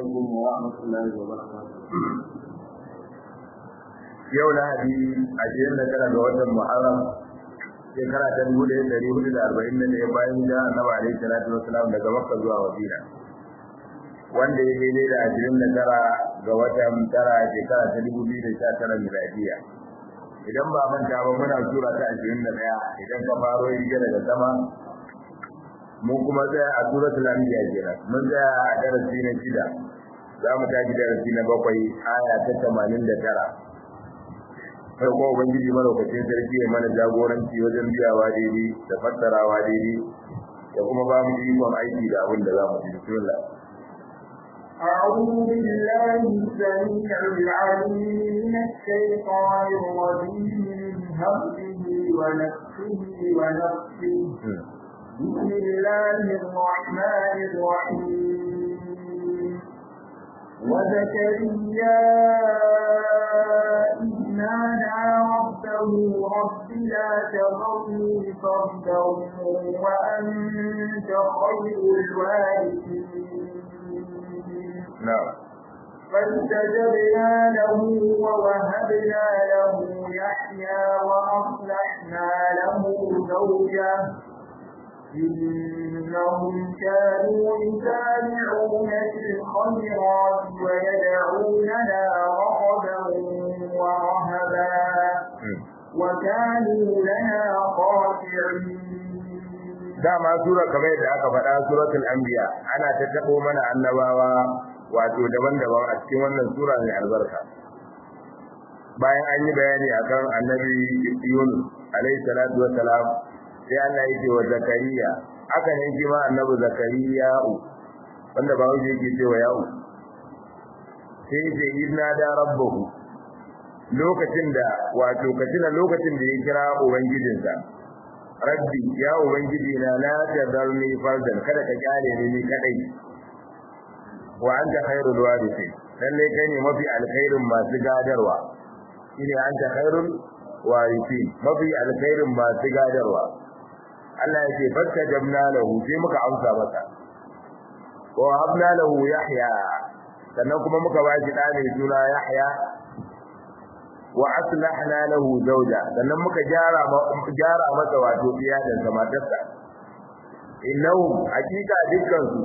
عليكم ورحمة الله وبركاته yau lahadi ashirin da tara ga watan muharram shekara ta dubu ɗaya ɗari hudu da arba'in da ɗaya bayan da annabi alaihi salatu wasalam daga makka zuwa madina wanda ya daidai da ashirin da tara ga watan tara shekara ta dubu biyu da sha tara miladiya idan ba manta ba muna sura ta ashirin da ɗaya idan ka faro riga daga sama mun kuma tsaya a suratul anbiya kenan mun tsaya a darasi na shida za mu tashi darasi na bakwai aya ta tamanin da tara sai kuma ubangiji malaukacin sarki ya mana jagoranci wajen biyawa daidai da fassarawa daidai da kuma ba mu ikon aiki da abin da za mu ji bismillah أعوذ بالله السميع العليم من الشيطان الرجيم من همزه ونفسه ونفسه بسم الله الرحمن الرحيم وزكريا إذ نادى ربه رب لا تذرني فردا وأنت خير الوارثين نعم فاستجبنا له ووهبنا له يحيى وأصلحنا له زوجه إنهم كانوا يسارعون في الخيرات ويدعوننا رغبا ورهبا وكانوا لنا خاشعين dama sura kamar yadda aka faɗa suratul anbiya ana ta tabo mana annabawa wato daban-daban a cikin wannan sura mai albarka bayan an yi bayani akan annabi Yunus alaihi salatu wassalam sai Allah yake wa Zakariya aka ne shi ma annabi Zakariya wanda ba wuce yake cewa ya'u sai yake idna da rabbahu lokacin da wato katina lokacin da ya kira ubangijinsa rabbi ya ubangiji na la tadarni fardan kada ka kyale ni ni kadai wa anta khairul warithin lalle kai ne mafi alkhairin masu gadarwa shine anta khairul warithin mafi alkhairin masu gadarwa Allah ya ce fakka jabna lahu sai muka amsa masa wa habna lahu yahya sannan kuma muka ba shi da mai suna yahya wa aslahna lahu zawja sannan muka gyara gyara masa wato iyalan sa matarsa innahu hakika dukkan su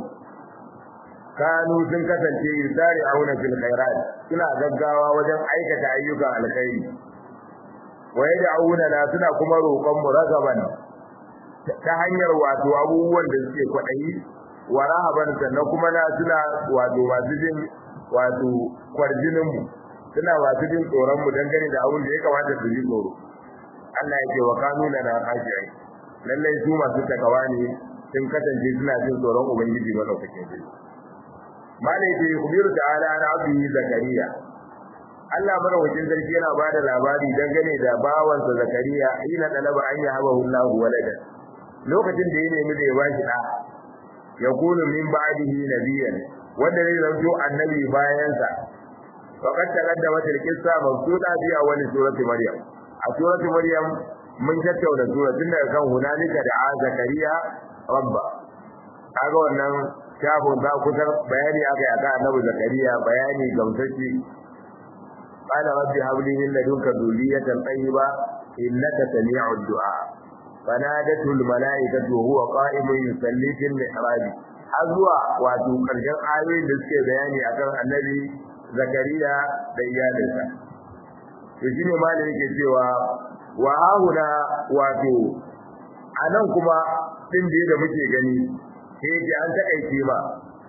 kanu sun kasance yusari auna fil khairat suna gaggawa wajen aikata ayyukan alkhairi wa yad'una la suna kuma roƙon mu ragaban ta hanyar wato abubuwan da suke kwaɗayi wa rahaban sannan kuma na suna wato masu jin wato kwarjinin mu suna masu jin tsoron mu dangane da abin da ya kamata su ji tsoro Allah ya ce wa kanu lana khashi'in lallai su masu takawa ne sun kasance suna jin tsoron ubangiji madaukakin sarki malai ce kubiru ta'ala na abdi zakariya Allah madaukakin sarki yana ba da labari dangane da bawansa zakariya ina dalaba an yahabahu Allahu waladan lokacin da ya nemi da ya bashi da ya kunu min ba'dihi nabiyyan wanda zai zanto annabi bayan sa faqad taqaddama tilkissa mabsuda fi awwal surati maryam a surati maryam mun tattauna suratin daga kan hunalika da zakariya rabba kaga wannan shafin za ku tar bayani aka yi akan annabi zakariya bayani gamsashi قال رب هب لي من لدنك ذرية طيبة إنك سميع الدعاء فنادته الملائكة وهو قائم يصلي في المحراب azwa wato karshen ayoyin da suke bayani akan annabi zakariya da iyalinsa to shine malai yake cewa wa hahuna wato anan kuma din da muke gani sai yake an takaice ba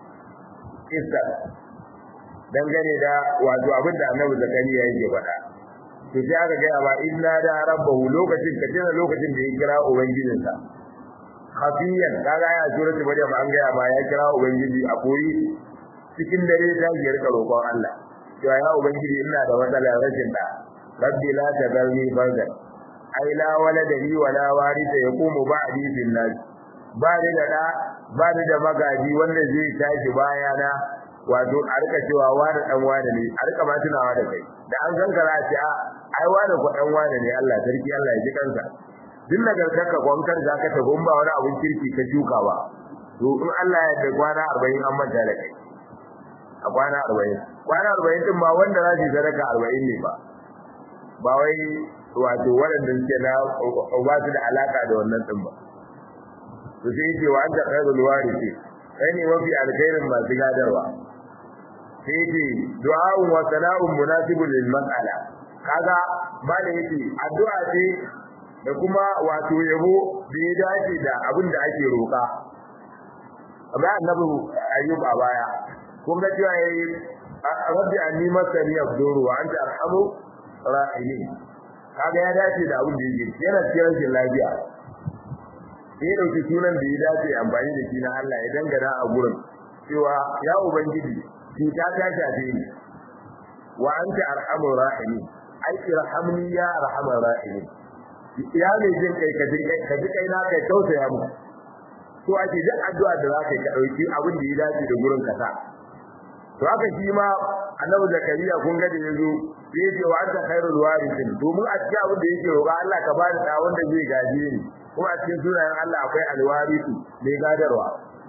kissa dangane da wato abin da annabi zakariya yake faɗa to sai aka gaya ba inna da rabbahu lokacin ka tana lokacin da ya kira ubangijinsa khafiyan kaga ya suratul maryam an gaya ba ya kira ubangiji a koyi cikin dare ta yi rika roƙon Allah cewa ya ubangiji ina da matsalar rashin da rabbi la tadarni fardan ai la walada li wala warisa yaqumu ba'di fil nas ba ni da da ba ni da magaji wanda zai tashi bayana wato a rika cewa wani dan wani ne a rika ma tunawa da kai da an san ka za a ce a ai wani ko dan wani ne Allah sarki Allah ya ji kansa duk nagartar ka kwankar za ka tafi ba wani abin kirki ka shuka ba to in Allah ya da kwana 40 an manta da kai a kwana arba'in kwana arba'in din ma wanda za su yi sadaka arba'in ne ba ba wai wato waɗanda suke na ba su da alaka da wannan din ba to sai yake wa anta khairul warisi kai ne mafi alkhairin masu gadarwa sai yake du'a'un wa sana'un munasibun lil mas'ala kaga malai yake addu'a ce da kuma wato yabo da ya dace da abin da ake roƙa amma annabi ayyub a baya kun ga cewa yayi rabbi anni masani abduru wa anta arhamu rahimin kaga ya dace da abin da yake yana cikin rashin lafiya sai dauki sunan da ya dace amfani da shi na Allah ya dangana a gurin cewa ya ubangiji cuta ta shafe ni wa anta arhamur rahimin ai irhamni ya arhamar rahimin ya ne jin kai ka jin kai ka ji kai na kai tausaya mu to ake duk addu'a da zaka ka dauki abin da ya dace da gurin kasa to haka shi ma annabi zakariya kun ga da yazo sai ce wa anta khairul warithin domin a cikin abin da yake roƙa Allah ka bani da wanda zai gaje ni kuma a cikin sunayen Allah akwai alwarithu mai gadarwa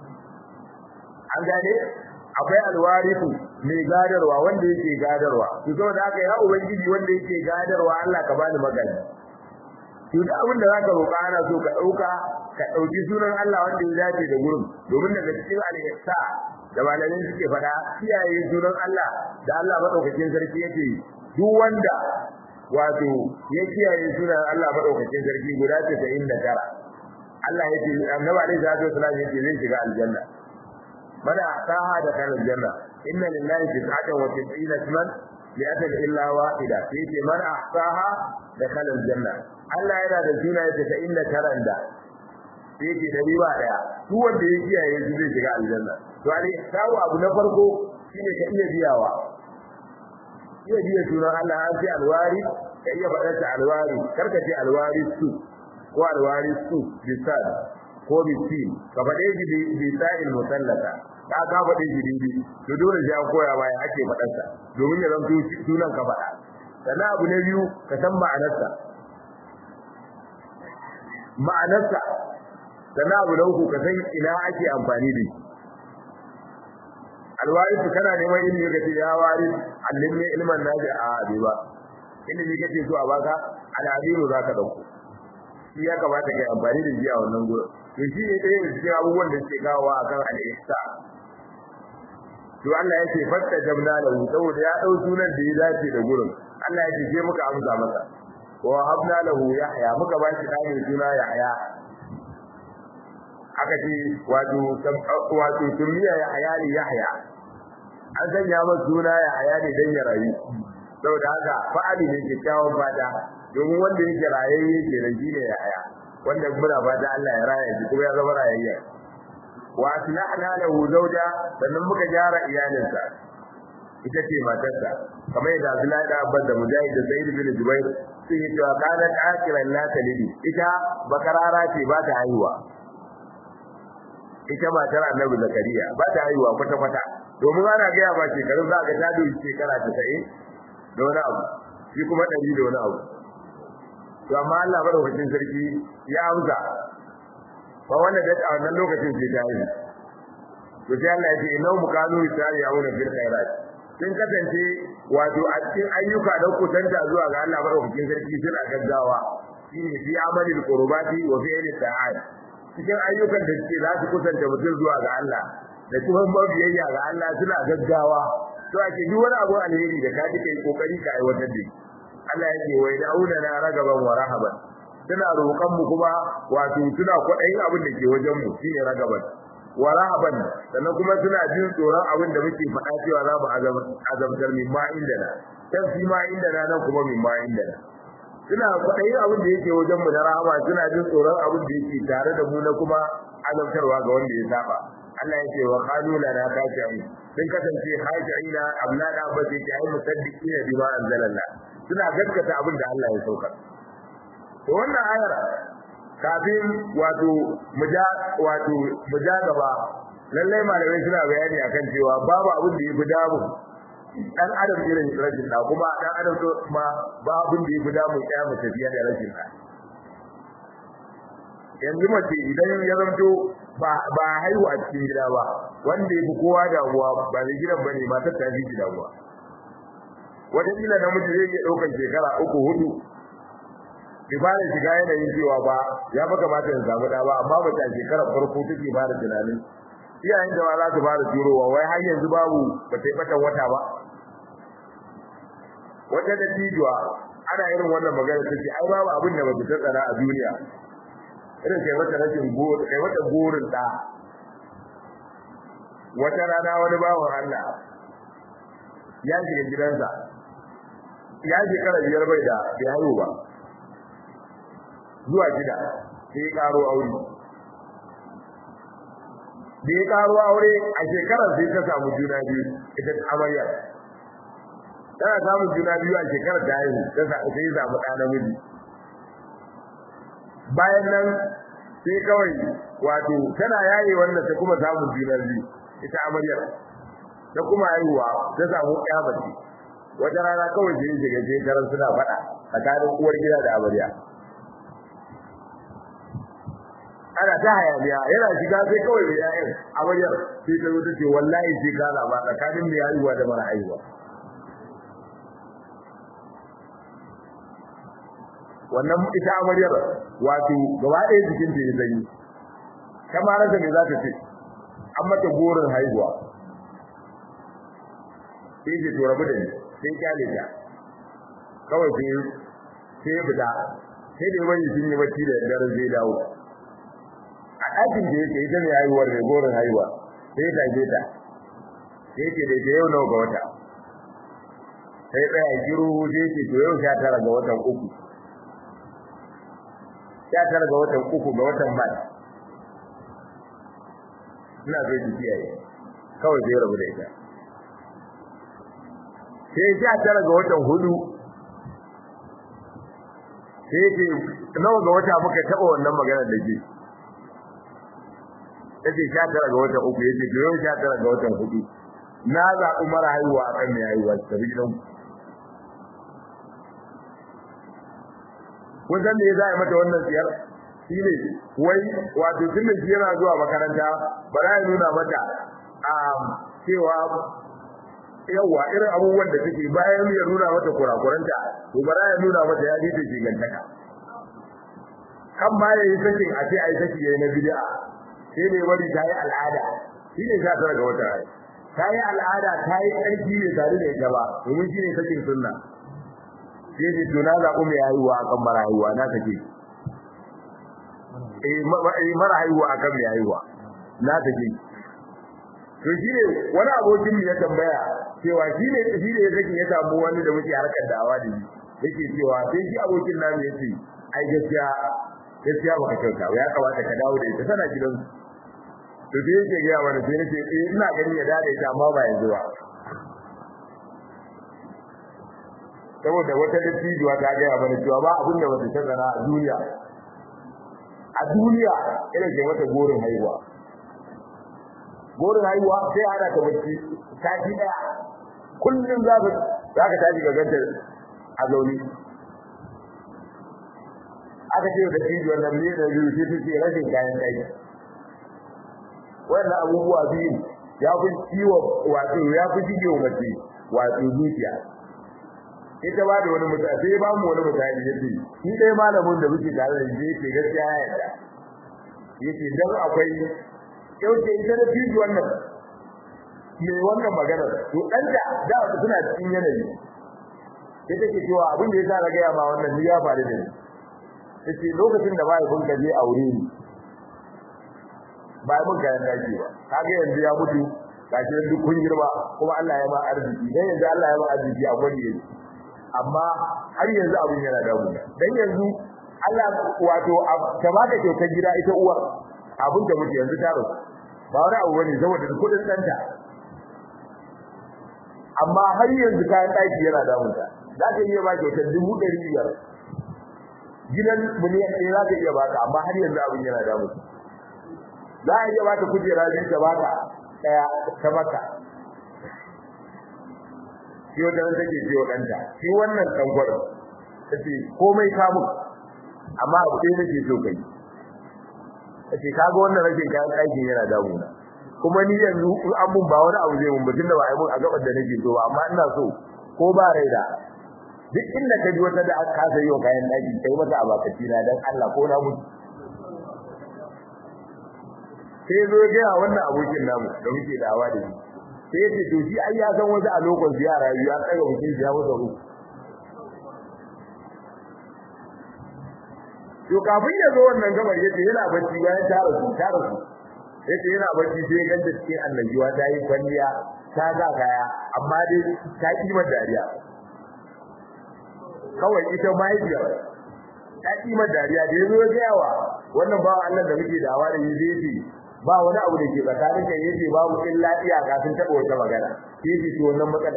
an gane akwai alwarithu mai gadarwa wanda yake gadarwa to saboda haka ya ubangiji wanda yake gadarwa Allah ka bani magana to da abin da zaka roƙa ana so ka dauka ka dauki sunan Allah wanda ya dace da gurin domin daga cikin al-ihsa da malamin suke fada kiyaye sunan Allah da Allah madaukakin sarki yake duk wanda wato ya kiyaye sunan Allah madaukakin sarki guda 99 Allah yake annabi alaihi salatu wasallam yake zai shiga aljanna mana saha da kan aljanna inna lillahi tis'atan wa tis'ina isman li'atan illa wahida yake man ahsaha da kan aljanna Allah yana da sunaye 99 da yake da riba daya duk wanda ya kiyaye su zai shiga aljanna to ali sawu abu na farko shine ka iya biyawa iya biya sunan Allah an ce alwari ka iya faɗar ta alwari karka ce alwari su ko alwari su bisad ko bisin ka faɗe shi bisa'il musallata ka ka faɗe shi bibi to dole sai an koya baya ake faɗar sa domin ya zanto sunan ka faɗa sannan abu na biyu ka san ma'anarsa ma'anarsa sannan abu na uku ka san ina ake amfani da shi alwarisu kana neman ilimi kace ya wari allimni ilman naji a abi ba ilimi kace so a baka al'adiru zaka dauko shi ya kamata kai amfani da shi a wannan gurin to shi ne ɗaya da cikin abubuwan da suke kawo akan al'ihsa to Allah yake fatta jamna lahu saboda ya dau sunan da ya dace da gurin Allah yake je muka amsa masa wa habna lahu yahya muka ba shi dani suna yahya aka ce wato wato tumiya yahya ne yahya an sanya masa suna yahya ne dan ya rayu saboda haka fa'ali ne kyakkyawan fata domin wanda yake rayayye kenan shine yahya wanda muna fata Allah ya raya shi kuma ya zama rayayye wa aslahna lahu zawja sannan muka gyara iyalinsa ita ce matarsa kamar yadda Abdullahi da Abbas da Mujahid da Sa'id bin Jubair sun yi cewa kana akiran la talidi ita bakarara ce ba ta haihuwa ita matar Annabi Zakariya ba ta haihuwa kwata kwata domin ana ga ba shekarun za ga ta dubi shekara 90 da wani abu shi kuma 100 da wani abu to amma Allah madaukakin sarki ya amsa ba wanda da a wannan lokacin sai ta yi to sai Allah ya ce innahu mukanu yusari'una fil khairat sun kasance wato a cikin ayyuka da kusanta zuwa ga Allah madaukakin sarki suna gaggawa shine fi amalil qurbati wa fi'li ta'at cikin ayyukan da suke za su kusanta mutum zuwa ga Allah da kuma mabiyayya ga Allah suna gaggawa to ake duk wani abu alheri da ka kai kokari ka aiwatar da shi Allah ya ce wai da'una na ragaban wa rahaban suna roƙon mu kuma wato suna kwaɗayin abin da ke wajen mu shine ragaban wa rahaban sannan kuma suna jin tsoron abin da muke faɗa cewa za mu azabtar min ma inda na can fi ma inda na nan kuma min ma inda na suna kwaɗayin abin da yake wajen mu na rahama suna jin tsoron abin da yake tare da mu na kuma azabtarwa ga wanda ya saba Allah ya ce wa qalu lana khashi'in sun kasance khashi'ina abna da ba sai ta yi musaddiqina bima anzalallah suna gaskata abin da Allah ya sauka to wannan ayar kafin wato muja wato muja gaba lalle malamai suna bayani akan cewa babu abin da yafi damu dan adam irin rashin da kuma dan adam to ma ba abin da yafi damu ya mu tafiya da rashin da yanzu mace idan ya zanto ba ba haihu a cikin gida ba wanda yafi kowa damuwa ba da gidan bane matar ta fi damuwa wata kila namiji zai iya ɗaukar shekara uku hudu bai fara shiga yanayin cewa ba ya fa kamata ya samu ɗa ba amma ba ta shekarar farko take fara tunanin iyayen da ba za su fara turowa wai har yanzu babu ba ta yi batan wata ba wata da tijuwa ana irin wannan magana take ai babu abin da ba ta tsara a duniya irin kai wata rashin goro kai wata gorin da wata rana wani bawan Allah ya shiga gidansa ya shekara biyar bai da bai haihu ba zuwa gida sai karo aure da ya karo aure a shekarar sai ta samu juna biyu ita amaryar tana samun juna biyu a shekarar da haihu ta sai samu ɗa namiji bayan nan sai kawai wato tana yaye wannan ta kuma samun juna biyu ita amaryar ta kuma haihuwa ta samu ƴa mace wata rana kawai sai shiga shekarar suna faɗa tsakanin uwar gida da amarya ana ta hayaniya yana shiga sai kawai da yayin amaryar sai ta zo ta ce wallahi sai ka zaba tsakanin mai haihuwa da mara haihuwa wannan ita amaryar wato gaba ɗaya jikin ta ya zanyi kamar rasa me za ta ce an mata gorin haihuwa sai ce to rabu da ni sai kyale ta kawai sai sai fita sai da wani sun yi bacci da daren zai dawo a ɗakin da yake ita ne haihuwar mai gorin haihuwa sai ta je ta sai ce da yau nawa ga wata sai tsaya giru sai ce to yau sha tara ga watan uku sha tara ga watan uku ga watan mai ina so ki kiyaye kawai sai rabu da ita sai sha tara ga watan hudu sai ce nawa ga wata muka taɓa wannan maganar da ke yace sha tara ga watan uku yace to yau sha tara ga watan hudu na zaɓi mara haihuwa akan mai haihuwa ta bi gidan kun san me yasa ya mata wannan siyar shi ne wai wato tun da shi yana zuwa makaranta ba za ya nuna mata a cewa yawa irin abubuwan da take bayan ya nuna mata kurakuranta to ba za ya nuna mata ya ta gigantaka kan ma ya yi sakin a ce a yi saki ya yi na bid'a sai ne bari ta yi al'ada shi ne sha tara ga wata rai ta yi al'ada ta yi ƙarfi ne tare da ita ba domin shi ne sakin sunna sai ne to na zaɓi mai haihuwa akan mara haihuwa na take eh mara haihuwa akan mai haihuwa na take to shi ne wani abokin ya tambaya cewa shi ne shi ne yake ya samu wani da muke harkar dawa da shi yake cewa sai shi abokin namu yace ai gaskiya gaskiya baka kyauta ya kamata ka dawo da ita tana gidan to sai yake ga mana sai nace eh ina ganin ya dade ta amma ba yanzu ba saboda wata dattijuwa ta ga mana cewa ba abin da wata tsara a duniya a duniya ina ke mata gorin haihuwa gorin haihuwa sai ana ta bacci sati daya kullum za ka za ka tashi ga ganta a zauni aka ce da shi wannan ne da biyu sai take rashin kayan kai wannan abubuwa biyu ya fi ciwo wato ya fi ciwo mace wato zuciya ita ba da wani mutane sai ba mu wani mutane yace shi dai malamin da muke tare da shi yake gaskiya ya yarda yace dan akwai yau ce ita da fiji wannan me wannan magana to dan da da suna cikin yanayi sai take cewa abin da yasa ga ya ma wannan ni ya faru da ni yace lokacin da bai bunka je aure ni bai mun kayan daki ba kage yanzu ya mutu gashi duk kun girma kuma Allah ya ma arziki dan yanzu Allah ya ma arziki a gwani yake amma har yanzu abin yana damu dan yanzu Allah wato ta baka kyautar gida ita uwar abin da muke yanzu ta rasu ba wani abu bane saboda kudin danta amma har yanzu kayan daki yana damunta za ka iya ba kyautar dubu ɗari biyar gidan miliyan ɗaya za ka iya baka amma har yanzu abin yana damunta za a iya baka kujera biyu ta baka ɗaya ta maka shi wata nan take ce wa ɗanta shi wannan ɗangwar ta ce komai kamun amma abu ɗaya nake so kai ce kaga wannan rashin kayan ɗakin yana damuna kuma ni yanzu in an mun ba wani abu zai mun batun da ba a yi mun a gaban da nake so ba amma ina so ko ba rai da duk inda ka ji wata da aka kasa yi wa kayan ɗaki kai mata a bakaci na dan Allah ko na mutu sai zo ya gaya wannan abokin namu da muke da awa da shi sai ya ce to shi ai ya san wasu a lokacin ziyara ya tsaga mutum ya masa ruwa to kafin ya zo wannan gabar yace yana bacci bayan ta rasu ta rasu yace yana bacci sai ya ganta cikin annabiwa ta yi kwalliya ta ga kaya amma dai ta kima dariya kawai ita mahaifiya ta kima dariya da yazo ya ga yawa wannan bawa Allah da muke dawa da yi zai ba wani abu da ke tsakanin kan yace babu illa iyaka sun taba wata magana yace to wannan matsala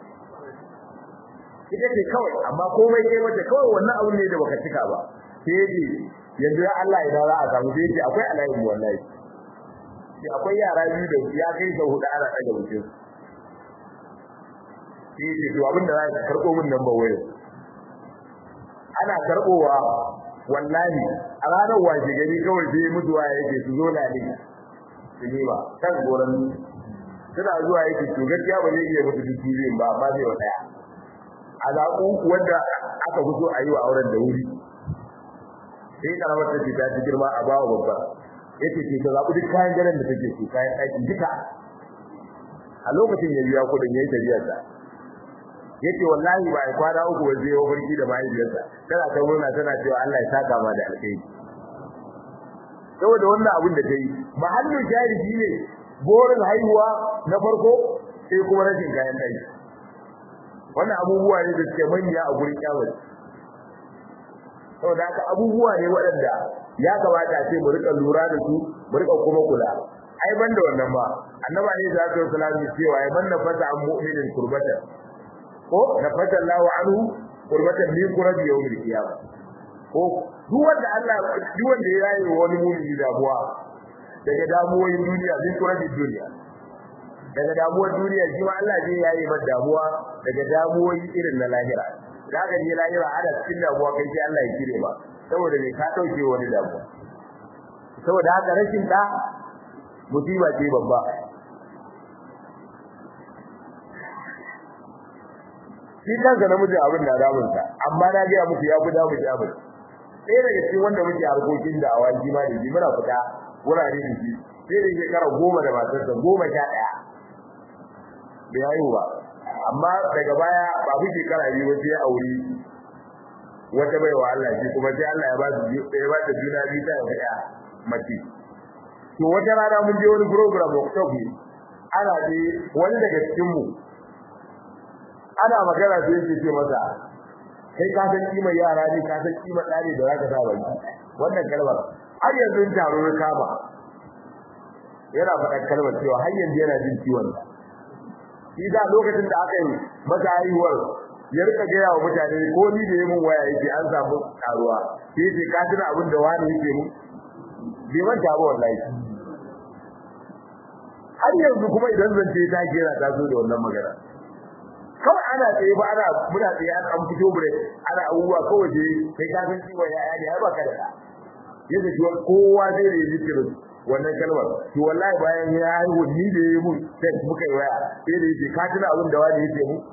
ita ce kawai amma komai kai mata kawai wannan abu ne da baka cika ba sai yanzu ya Allah idan za a samu sai akwai alayin wallahi sai akwai yara biyu da ya kai ga hudu ana daga wucin sai ce to abinda za ka karbo min nan ba wayo ana karbowa wallahi a ranar washe gari kawai sai mutuwa yake su zo na ne su ne ba kan goran suna zuwa yake to gaskiya ba zai iya mutu duk biyun ba amma zai wa daya alaƙu wanda aka fito a yi wa auren da wuri sai karamar ta ce ta ci girma a bawa babba yace ce ta zaɓi duk kayan ganin da take so kayan ɗaki duka a lokacin ya biya kuɗin yayi tafiyar sa yace wallahi ba ai kwana uku ba zai yi barki da mahaifiyarsa tana ta murna tana cewa Allah ya saka ma da alkhairi saboda wannan abin da ta yi mahallin jari ne borin haihuwa na farko sai kuma rashin kayan ɗaki wannan abubuwa ne da suke manya a gurin kyawun saboda haka abubuwa ne waɗanda ya kamata ce mu rika lura da su mu rika kuma kula ai banda wannan ba annaba ne da zai sallallahu alaihi cewa ai banda fata an mu'minin kurbata ko na fata Allahu anhu kurbatan min kurabi yawmil qiyamah ko duk wanda Allah duk wanda ya yi wani mu'mini damuwa daga damuwoyin duniya min kurabi duniya daga damuwar duniya shi ma Allah zai yayi masa damuwa daga damuwoyi irin na lahira da ka je lahira ana cikin damuwa kai sai Allah ya kire ba saboda me ka dauke wani damuwa saboda haka rashin da musiba ce babba shi kansa namijin abin na damun sa amma na ga muku ya fi damun shi abin sai daga cikin wanda muke harkokin da awan jima da ji muna fita wurare da shi sai da shekara goma da matarsa goma sha ɗaya bai haihu ba amma daga baya ba fi shekara biyu sai ya auri wata baiwa Allah shi kuma sai Allah ya ba su ya ba ta juna biyu ta da mace to wata rana mun je wani program workshop ne ana je wani daga cikin mu ana magana sai yake ce masa kai ka san kimar yara ne ka san kimar ɗani da zaka sa baki wannan kalmar har yanzu in taro ya kama yana faɗa kalmar cewa har yanzu yana jin ciwon shi da lokacin da aka yi masa haihuwar ya rika gaya wa mutane ko ni da yayin waya yake an samu karuwa sai ce ka tuna abin da wani yake mu bai manta ba wallahi har yanzu kuma idan zance ta kera ta zo da wannan magana kawai ana tsaye ba ana muna tsaye an fito bure ana abubuwa kawai je kai ka san ciwon yaya ne har ba ka da yadda shi kowa zai da yi zikirin wannan kalmar to wallahi bayan ya haihu ni da yayi mun sai muka yi waya sai da yake ka tuna abin da wani yake mu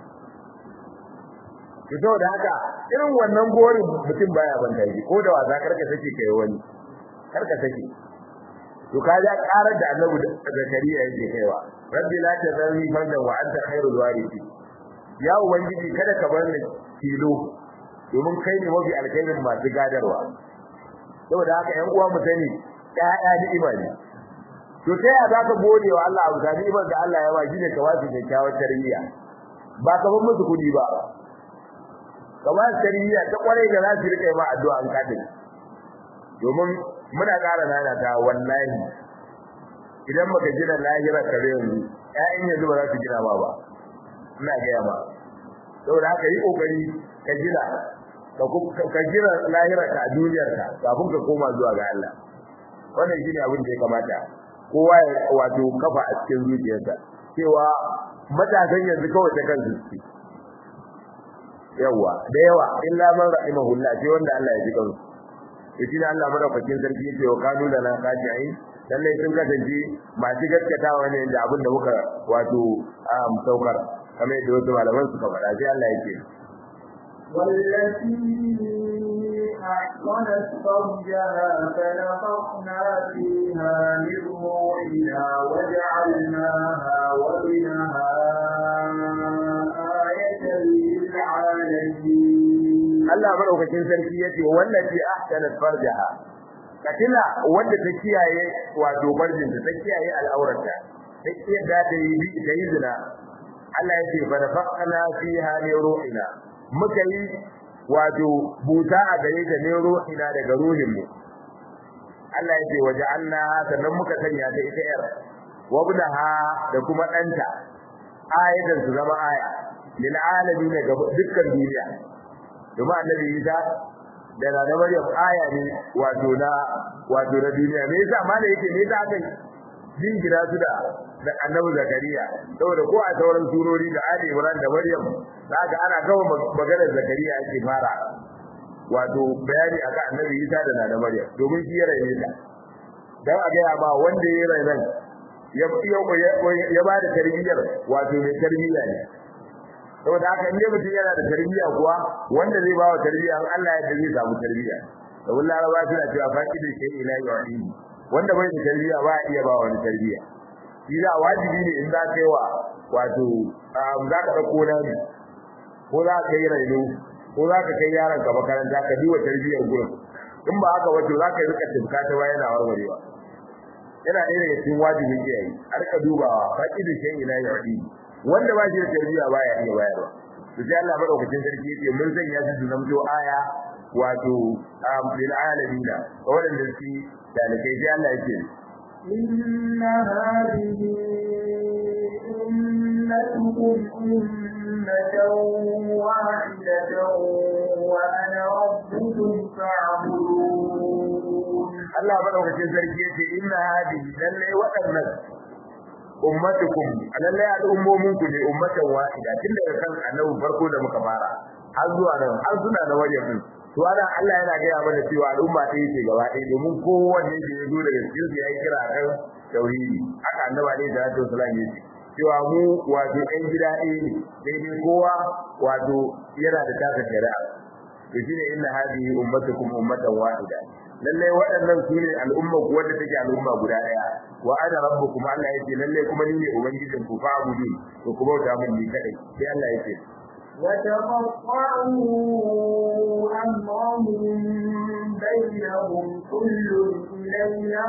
to saboda haka irin wannan gorin mutum baya banda shi ko da wasa karka sake kai wani karka sake to ka ja karar da Annabi Zakariya yake kaiwa rabbi la tazarni fardan wa anta khairul warithin ya ubangiji kada ka bar ni tilo domin kai ne mafi alkhairin masu gadarwa saboda haka ƴan uwa mu sani ƴaƴa ni'ima ne to sai ya zaka gode wa Allah abu da ni'imar da Allah ya ba shi ne ka wasu kyakkyawar tarbiyya ba ka bar musu kudi ba kamar tarbiyya ta kwarai da za su rika ma addu'a an kadin domin muna ƙara nana ta wallahi idan baka gina lahira ka da yanzu ƴaƴan yanzu ba za su gina ba ba ina gaya ba saboda haka yi kokari ka gina ka gina lahira ka a duniyar ka kafin ka koma zuwa ga Allah wannan shine abin da ya kamata kowa ya wato kafa a cikin zuciyarsa cewa matasan yanzu kawai ta kan zuci yawa da yawa illa man rahimahullah sai wanda Allah ya ji kansu yace da Allah madaukakin sarki yace wa kanu lana khashi'in lalle sun kasance masu gaskatawa ne da abin da muka wato saukar kamar yadda wasu malaman suka faɗa sai Allah yake والتي أحصنت فرجها فنفخنا فيها من روحنا وجعلناها وابنها آية للعالمين Allah madaukakin sarki yace wallazi ahsanat farjaha katila wanda ta kiyaye wato barjin ta kiyaye al'aurata ta kiyaye da ta yi bi ta yi zina Allah yace fa nafaqna fiha min ruhina muka yi wato buta a gare ta ne ruhina daga ruhin mu Allah yace waja'alna sannan muka sanya ta ita yar wabdaha da kuma danta ayatan su zama aya lil alamin ga dukkan duniya domin annabi Isa da na Maryam aya ne wato na wato na duniya me yasa ma da yake me yasa aka jingira su da da annabi Zakariya saboda ko a sauran surori da Ali Imran da Maryam zaka ana kawo maganar Zakariya ake fara wato bayani akan annabi Isa da na Maryam domin shi ya raine ta dan a ga ba wanda ya raine ya ya ba da tarbiyyar wato mai tarbiyya ne saboda haka in mutum yana da tarbiyya kuwa wanda zai bawa tarbiyya in Allah ya zai samu tarbiyya saboda Laraba suna cewa faqidu shay ila yu'in wanda bai da tarbiyya ba iya ba wani tarbiyya shi da wajibi ne in za ka yi wa wato za ka dauko nani ko za ka yi raino ko za ka kai yaron ka makaranta ka biwa tarbiyyar gurin in ba haka wato za ka yi rika tibka ta bayan na warwarewa yana ɗaya daga cikin wajibin iyaye a rika dubawa faqidu shay ila yu'in wanda ba shi da tarbiyya baya iya bayarwa to sai Allah madaukakin sarki yace mun sanya su su zamto aya wato lil alamin wanda su dalikai sai Allah yake inna hadhihi ummatukum ummatan wahidatan wa ana rabbukum fa'budun Allah madaukakin sarki yace inna hadhihi lalle waɗannan ummatukum lallai al'ummomin ku ne ummatan wahida tun daga kan annabi farko da muka fara har zuwa nan har suna da wajen din to ana Allah yana gaya mana cewa al'umma ɗaya ce gaba ɗaya domin kowanne da ya zo daga cikin su yayi kira kan tauhidi haka annabi alaihi salatu wasallam ya ce cewa mu wato ɗan gida ɗaya ne sai dai kowa wato yana da taka shari'a to shine inna hadhihi ummatukum ummatan wahida lallai waɗannan su ne al'umma ku wanda take al'umma guda ɗaya wa ana rabbukum Allah yace lallai kuma ni ne ubangijin ku fa abudu to ku bauta min ni kadai sai Allah yace وتقطعوا أمرهم بينهم كل إلينا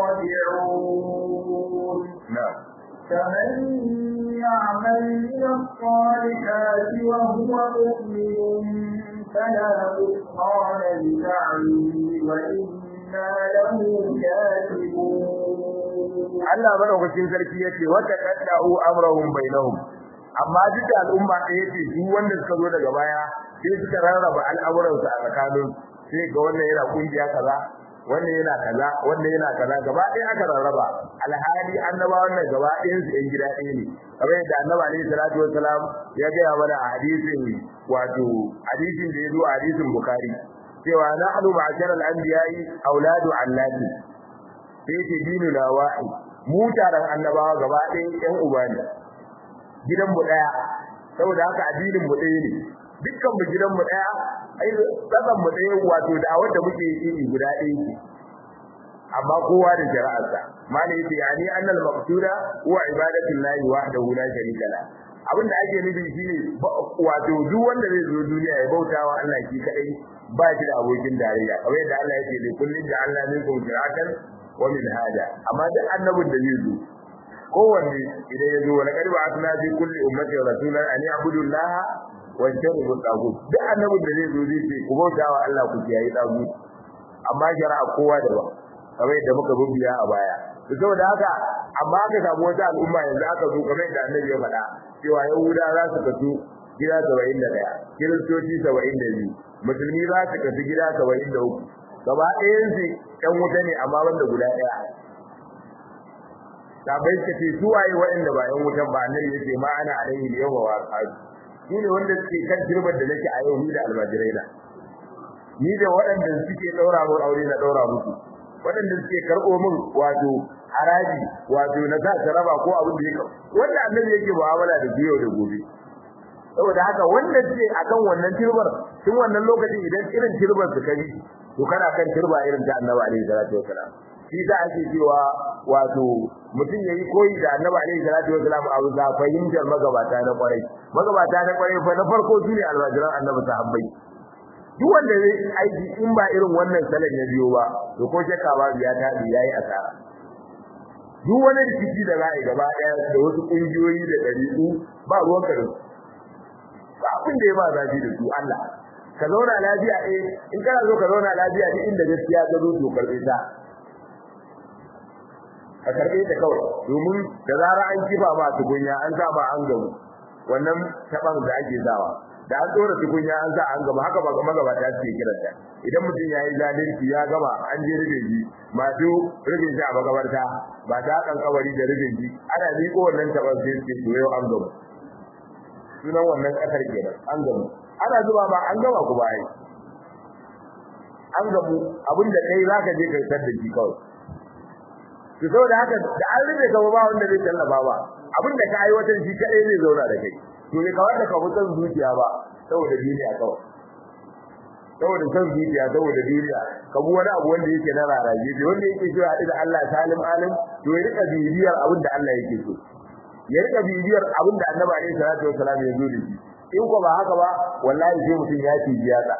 راجعون نعم فمن يعمل من الصالحات وهو مؤمن فلا كفران لسعيه وإنا له كاتبون Allah madaukakin sarki yace wa taqadda'u amrahum bainahum amma duk da al'umma ɗaya ce su wanda suka zo daga baya sai suka rarraba al'amuransu a tsakanin sai ga wannan yana kungiya kaza wannan yana kaza wannan yana kaza gaba ɗaya aka rarraba alhali annaba wannan gaba ɗayan su ɗan gida ɗaya ne kamar yadda annabi alaihi salatu wassalam ya gaya mana a hadisin wato hadisin da ya zo a hadisin bukhari cewa nahnu ma'ashara al-anbiya'i auladu allati sai ce dinu na wahid mu taron annabawa gaba ɗaya ɗan uba ne gidan mu ɗaya saboda haka addinin mu ɗaya ne dukkan mu gidan mu ɗaya ai tsakan mu ɗaya wato da wanda muke yi guda ɗaya ce amma kowa da shari'arsa mali yace yani annal maqsuda huwa ibadatu llahi wahdahu la sharika la abinda ake nufi shine wato duk wanda zai zo duniya ya bautawa Allah shi kadai ba shi da abokin tarayya kamar yadda Allah yake da kullun da Allah minkum shir'atan wa min hada amma duk annabin da zai zo kowanne idan ya zo wala kadi ba atna fi kulli ummatin rasulan an ya'budu Allah wa yajtanibu tagut duk annabin da zai zo zai ce ku bautawa Allah ku kiyaye tagut amma shari'a kowa da ba kamar yadda muka bibiya a baya to saboda haka amma aka samu wata al'umma yanzu aka zo kamar yadda annabi ya faɗa cewa yahuda za su kasu gida 71 kiristoci 72 musulmi za su kasu gida 73 gaba ɗayan su ɗan wuta ne amma wanda guda ɗaya sabai suka ce su waye waɗanda ba ɗan wutan ba annabi yace ma ana alaihi yawma wa ashabi su ne wanda suke kan jirbar da nake a yau ni da almajirai na ni da waɗanda suke daura mu aure na daura musu waɗanda suke karɓo min wato haraji wato na sa ta raba ko abin da yake wanda annabi yake mu'amala da biyo da gobe saboda haka wanda ce akan wannan turbar tun wannan lokacin idan irin turbar su kabi to kana kan turba irin ta annabi alaihi salatu wasalam shi da ake cewa wato mutum yayi koyi da annabi alaihi salatu wasalam a wuza fahimtar magabata na kwarai magabata na kwarai fa na farko shine alwajiran annabi sahabbai duk wanda zai aiki in ba irin wannan salon ya biyo ba to ko shakka ba ya tabi yayi asara duk wani rikici da za a yi gaba ɗaya da wasu ƙungiyoyi da ɗariƙu ba ruwan ka da su ba abin da ya ba zafi da su Allah ka zauna lafiya eh in kana so ka zauna lafiya duk inda gaskiya ta zo to karɓe ta ka karɓe ta kawai domin da zara an kifa ma tukunya an sa ma an gamu wannan taban da ake sawa da an tsora tukunya an sa an gama haka ba ga magabata suke kiranta idan mutum ya yi zalunci ya gama an je rubin ji masu rubin shi a magabarta ba ta kan kabari da rubin ji ana miƙo wannan taban sai suke to yau an gama sunan wannan kasar kenan an gamu ana zuba ba an gama ku bai an gamu abinda kai zaka je kai tar da shi kawai to saboda haka da an rube ka ba wanda zai tallafa ba abinda ka aiwatar shi kadai zai zauna da kai to ne kawai da ka mutan zuciya ba saboda duniya kawai saboda san zuciya saboda duniya ka bu wani abu wanda yake na raraje da wanda yake cewa da Allah salim alim to ya rika bibiyar abin da Allah yake so ya rika bibiyar abin da Annabi alaihi salatu wasallam ya zo da shi in ko ba haka ba wallahi sai mutum ya ci jiyaka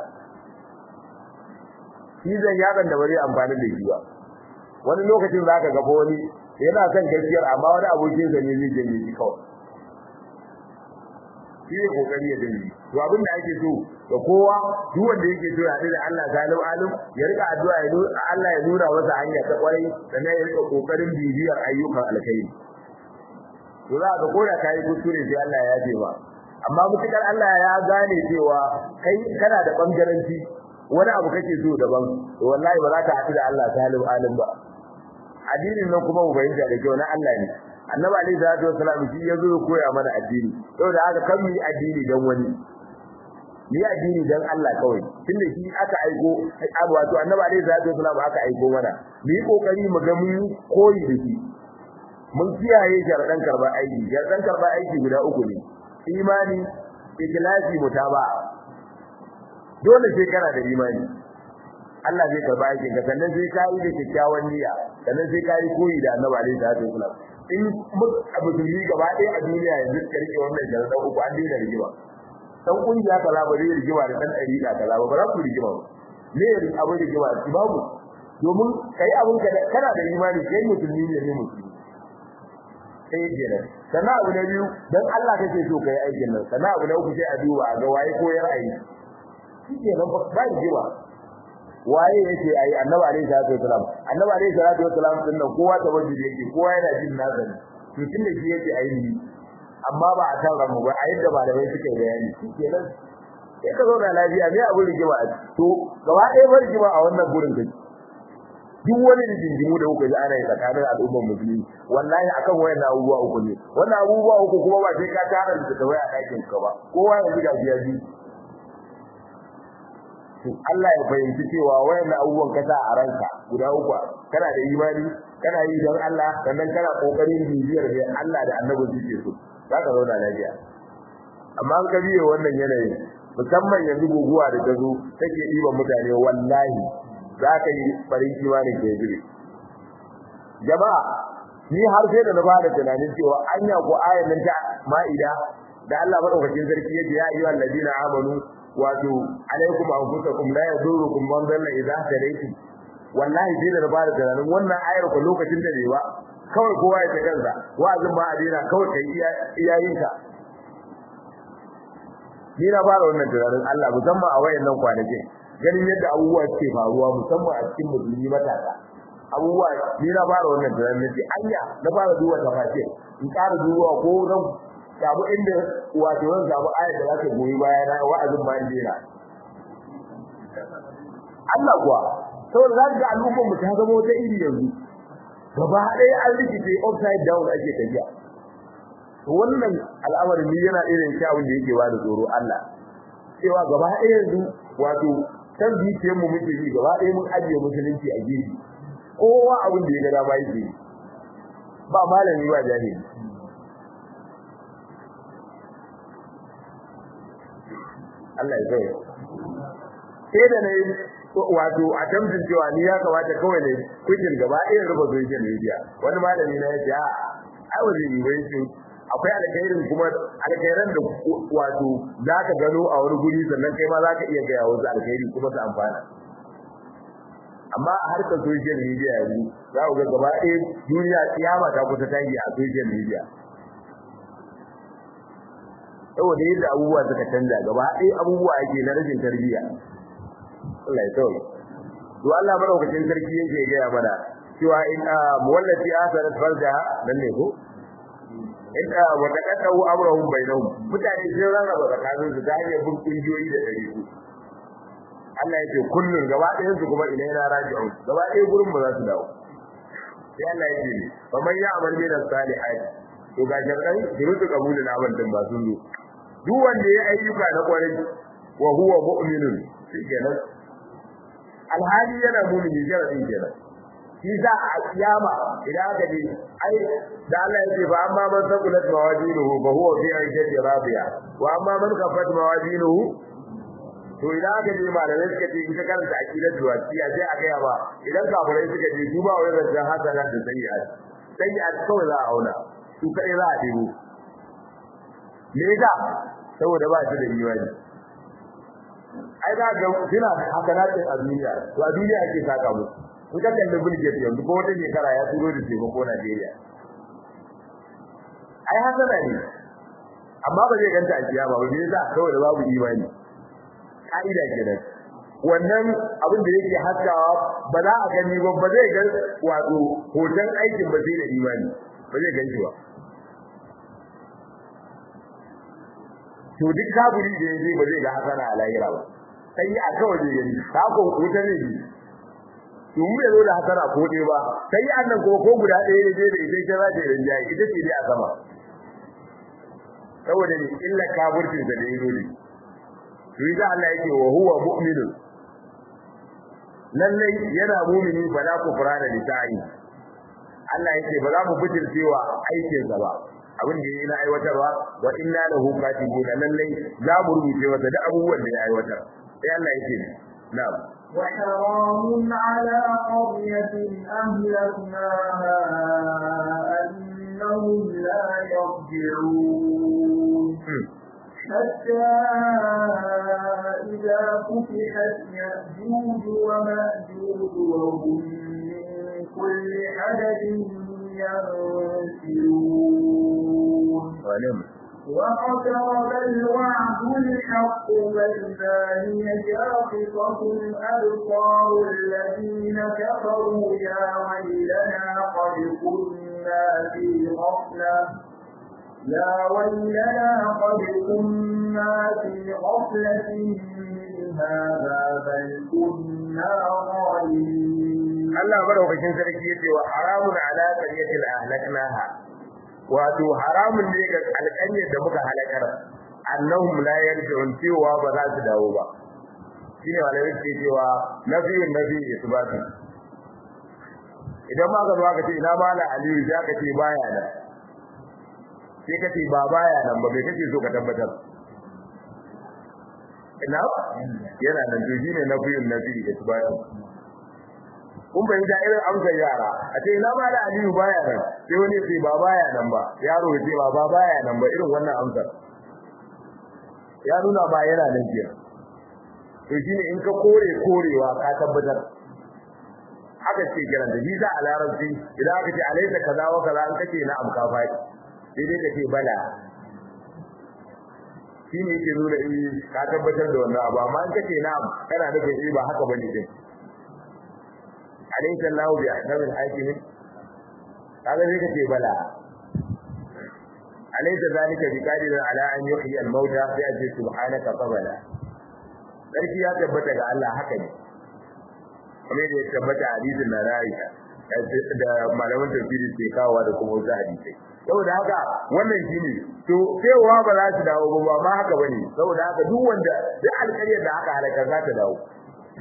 shi zan yakan da bari amfani da shi ba wani lokacin zaka ga wani yana son gaskiyar amma wani abokin sa ne zai janye shi kawai shi ne kokari ya janye to abin da ake so ga kowa duk wanda yake so ya haɗu da Allah salim alim ya rika addu'a ya nuna Allah ya nuna masa hanya ta kwarai sannan ya rika kokarin bibiyar ayyukan alkhairi to za ka koda kai kuskure sai Allah ya yafe ba amma mutukar Allah ya gane cewa kai kana da bangaranci wani abu kake so daban to wallahi ba za ka haɗu da Allah salim alim ba addinin nan kuma mu bayyana da kyau na Allah ne annabi alaihi salatu wasallam shi ya zo koya mana addini saboda haka kan mu yi addini dan wani ni addini dan Allah kawai tunda shi aka aiko wato annabi alaihi salatu wasallam aka aiko mana mu yi kokari mu ga mun koyi da shi mun kiyaye sharadan karba aiki sharadan karba aiki guda uku ne imani ikhlasi mutaba dole sai kana da imani Allah zai karba aikin ka sannan sai ka yi da kyakkyawan niyya sannan sai ka yi koyi da annabi alaihi salatu wasallam in musulmi gaba ɗaya a duniya yanzu ka rike wannan sharadan uku an daina rigima dan kungiya kaza ba zai rigima da dan dariƙa kaza ba ba za ku rigima ba me ya rin abin rigima ki babu domin kai abin ka kana da imani kai musulmi ne ne musulmi sai kenan sannan abu na biyu dan Allah kake so kai aikin nan sannan abu na uku sai a duba a ga waye koyar ayi shi kenan ba ba rigima waye yake ayi annabi alaihi salatu wasalam annabi alaihi salatu wasalam din nan kowa ta wajibi yake kowa yana jin nasa ne to tunda shi yake ayi ni amma ba a kan ramu ba a yadda malamai suka bayani kenan sai ka zauna lafiya me abin rigima to gaba ɗaya ba rigima a wannan gurin kai duk wani rigingimu da kuka ji ana yi tsakanin al'ummar musulmi wallahi akan wayan abubuwa uku ne wannan abubuwa uku kuma ba sai ka tara da ta waya ɗakin ka ba kowa ya ji gajiya ji to Allah ya fahimci cewa wayan abubuwan kasa a ranka guda uku kana da imani kana yi don Allah sannan kana kokarin bibiyar da Allah da annabi suke so zaka zauna lafiya amma an ka biye wannan yanayin musamman yanzu guguwa da ta zo take ɗiban mutane wallahi za ka yi farin imanin ke jire jama'a ni har sai da na fara tunanin cewa anya ko ayan nan ta ma'ida da Allah madaukakin sarki yace ya ayyuhal ladina amanu wato alaikum anfusakum la yadurukum man dalla idza hadaytum wallahi sai da na fara tunanin wannan ayar ko lokacin da bai ba kawai kowa ya ta kansa wa'azin ba a daina kawai kai iyayinka ni na fara wannan tunanin Allah musamman a wayannan kwanakin ganin yadda abubuwa suke faruwa musamman a cikin musulmi matasa abubuwa ni na fara wannan tunanin nace anya na fara duba tafasir in ƙara duba ko zan samu inda wato zan samu ayat da zaka goyi baya na wa'azin bayan dina Allah kuwa saboda za ga al'ummar mu ta zama wata iri yanzu gaba ɗaya an rikice upside down ake tafiya wannan al'amarin ni yana irin kyawun da yake bada tsoro Allah cewa gaba ɗaya yanzu wato san zuciyar mu muke yi gaba ɗaya mun ajiye musulunci a gefe kowa abin da ya ga dama yake ba malami ba jahili Allah ya zai sai da nayi wato a tamtin cewa ni ya kamata kawai ne kujin gaba ɗaya ruba social media wani malami na yace a ai wani yi bai shi akwai alkhairin kuma alkhairan da wato zaka gano a wani guri sannan kai ma zaka iya gaya wasu alkhairi kuma su amfana amma a harkar social media yanzu za ku ga gaba ɗaya duniya kiyama ta kusa tashi a social media saboda yadda abubuwa suka canza gaba ɗaya abubuwa ake na rashin tarbiyya Allah ya tsawo to Allah madaukakin sarki yake gaya mana cewa in muwallati asarat farja nan ne ko in wa taqaddu amrahum bainahum mutane sai rarraba tsakanin su ta hanyar bin kungiyoyi da dariku Allah yake kullun gaba ɗayan su kuma ina yana raji'un gaba ɗaya gurin ba za su dawo sai Allah yake ne fa man ya'mal min as-salihati to ga jarkai durutu kabulin amal din ba sun zo duk wanda ya ayyuka na kwarai wa huwa mu'minun shikenan alhali yana mu'mini jaradin kenan shi za a kiyama idan aka ji ai da Allah yake ba amma man saqulat mawazinuhu fa huwa fi 'ishati radiya wa amma man khaffat mawazinuhu to idan aka ji malamai suka ce in ka karanta aqidatu wasiya sai a gaya ba idan kafirai suka ce duba wai zancan hasana da sayyi'at sayyi'at kawai za a auna su kai za a dibo me yasa saboda ba shi da imani ai da ga suna hasanatin a duniya to a duniya ake saka musu in ka kalli bulge yanzu ko wata shekara ya turo da taimako Najeriya ai hasana ne amma ba zai ganta a kiyama ba me yasa saboda babu imani ka'ida kenan wannan abin da yake haskawa ba za a gani ba ba zai ga wato hoton aikin ba sai da imani ba zai ganshi ba to duk kafiri da yaje ba zai ga hasana a lahira ba sai a kawai zai gani ta ko wuta ne bi to mu yazo da hasana ko dai ba sai annan ko ko guda ɗaya ne da ita ce za ta yi rinjaye ita ce dai a sama saboda ne illa kafircin da dai dole to yi Allah yake wa huwa mu'minun lallai yana mu'mini fa la kufrana li sa'i Allah yake ba za mu fitircewa aikinsa ba abin da yayi na aiwatarwa wa inna lahu katibuna lallai za mu rubuce masa da abubuwan da ya aiwatar sai Allah yake na'am وحرام على قرية أهلكناها أنهم لا يرجعون حتى إذا فتحت يأجوج ومأجوج وهم من كل حدث ينسلون واقترب الوعد الحق فإذا هي شاخصة أبصار الذين كفروا يا ويلنا قد كنا في غفلة يا ويلنا قد كنا في غفلة من هذا بل كنا ظالمين Allah madaukakin sarki yace wa haramun ala qaryatil ahlaknaha wato haramun ne ga alƙanyar da muka halakar annahum la yarji'un cewa ba za su dawo ba shine malamai ke cewa nafiyun nafi isbatu idan ma ka zo ka ce ina mala aliyu ya ka ce baya nan sai ka ce ba baya nan ba bai kake so ka tabbatar ina yana nan to shine nafiyun nafi isbatu kun bai da irin amsar yara a ce ina mala aliyu baya nan sai wani ya ce ba baya nan ba yaro ya ce ba ba baya nan ba irin wannan amsar ya nuna ba yana nan kenan to shine in ka kore korewa ka tabbatar haka ce kiran da visa a larabci idan aka ce alaisa kaza wa kaza an kace na amka fadi sai dai kace bala shine yake nuna eh ka tabbatar da wannan abu amma an kace na kana nufin eh ba haka bane din alaisa Allahu bi ahkamil hakimin kaga sai kace bala alaysa zalika biqadirin ala an yuhyi al-mauta fi ajli subhanaka qabala sarki ya tabbata ga Allah haka ne kuma da ya tabbata hadisin na Aisha da malaman tafsiri ke kawowa da kuma wasu hadisai saboda haka wannan shine to cewa ba za su dawo ba ma haka bane saboda haka duk wanda duk alƙaryar da aka halaka za ta dawo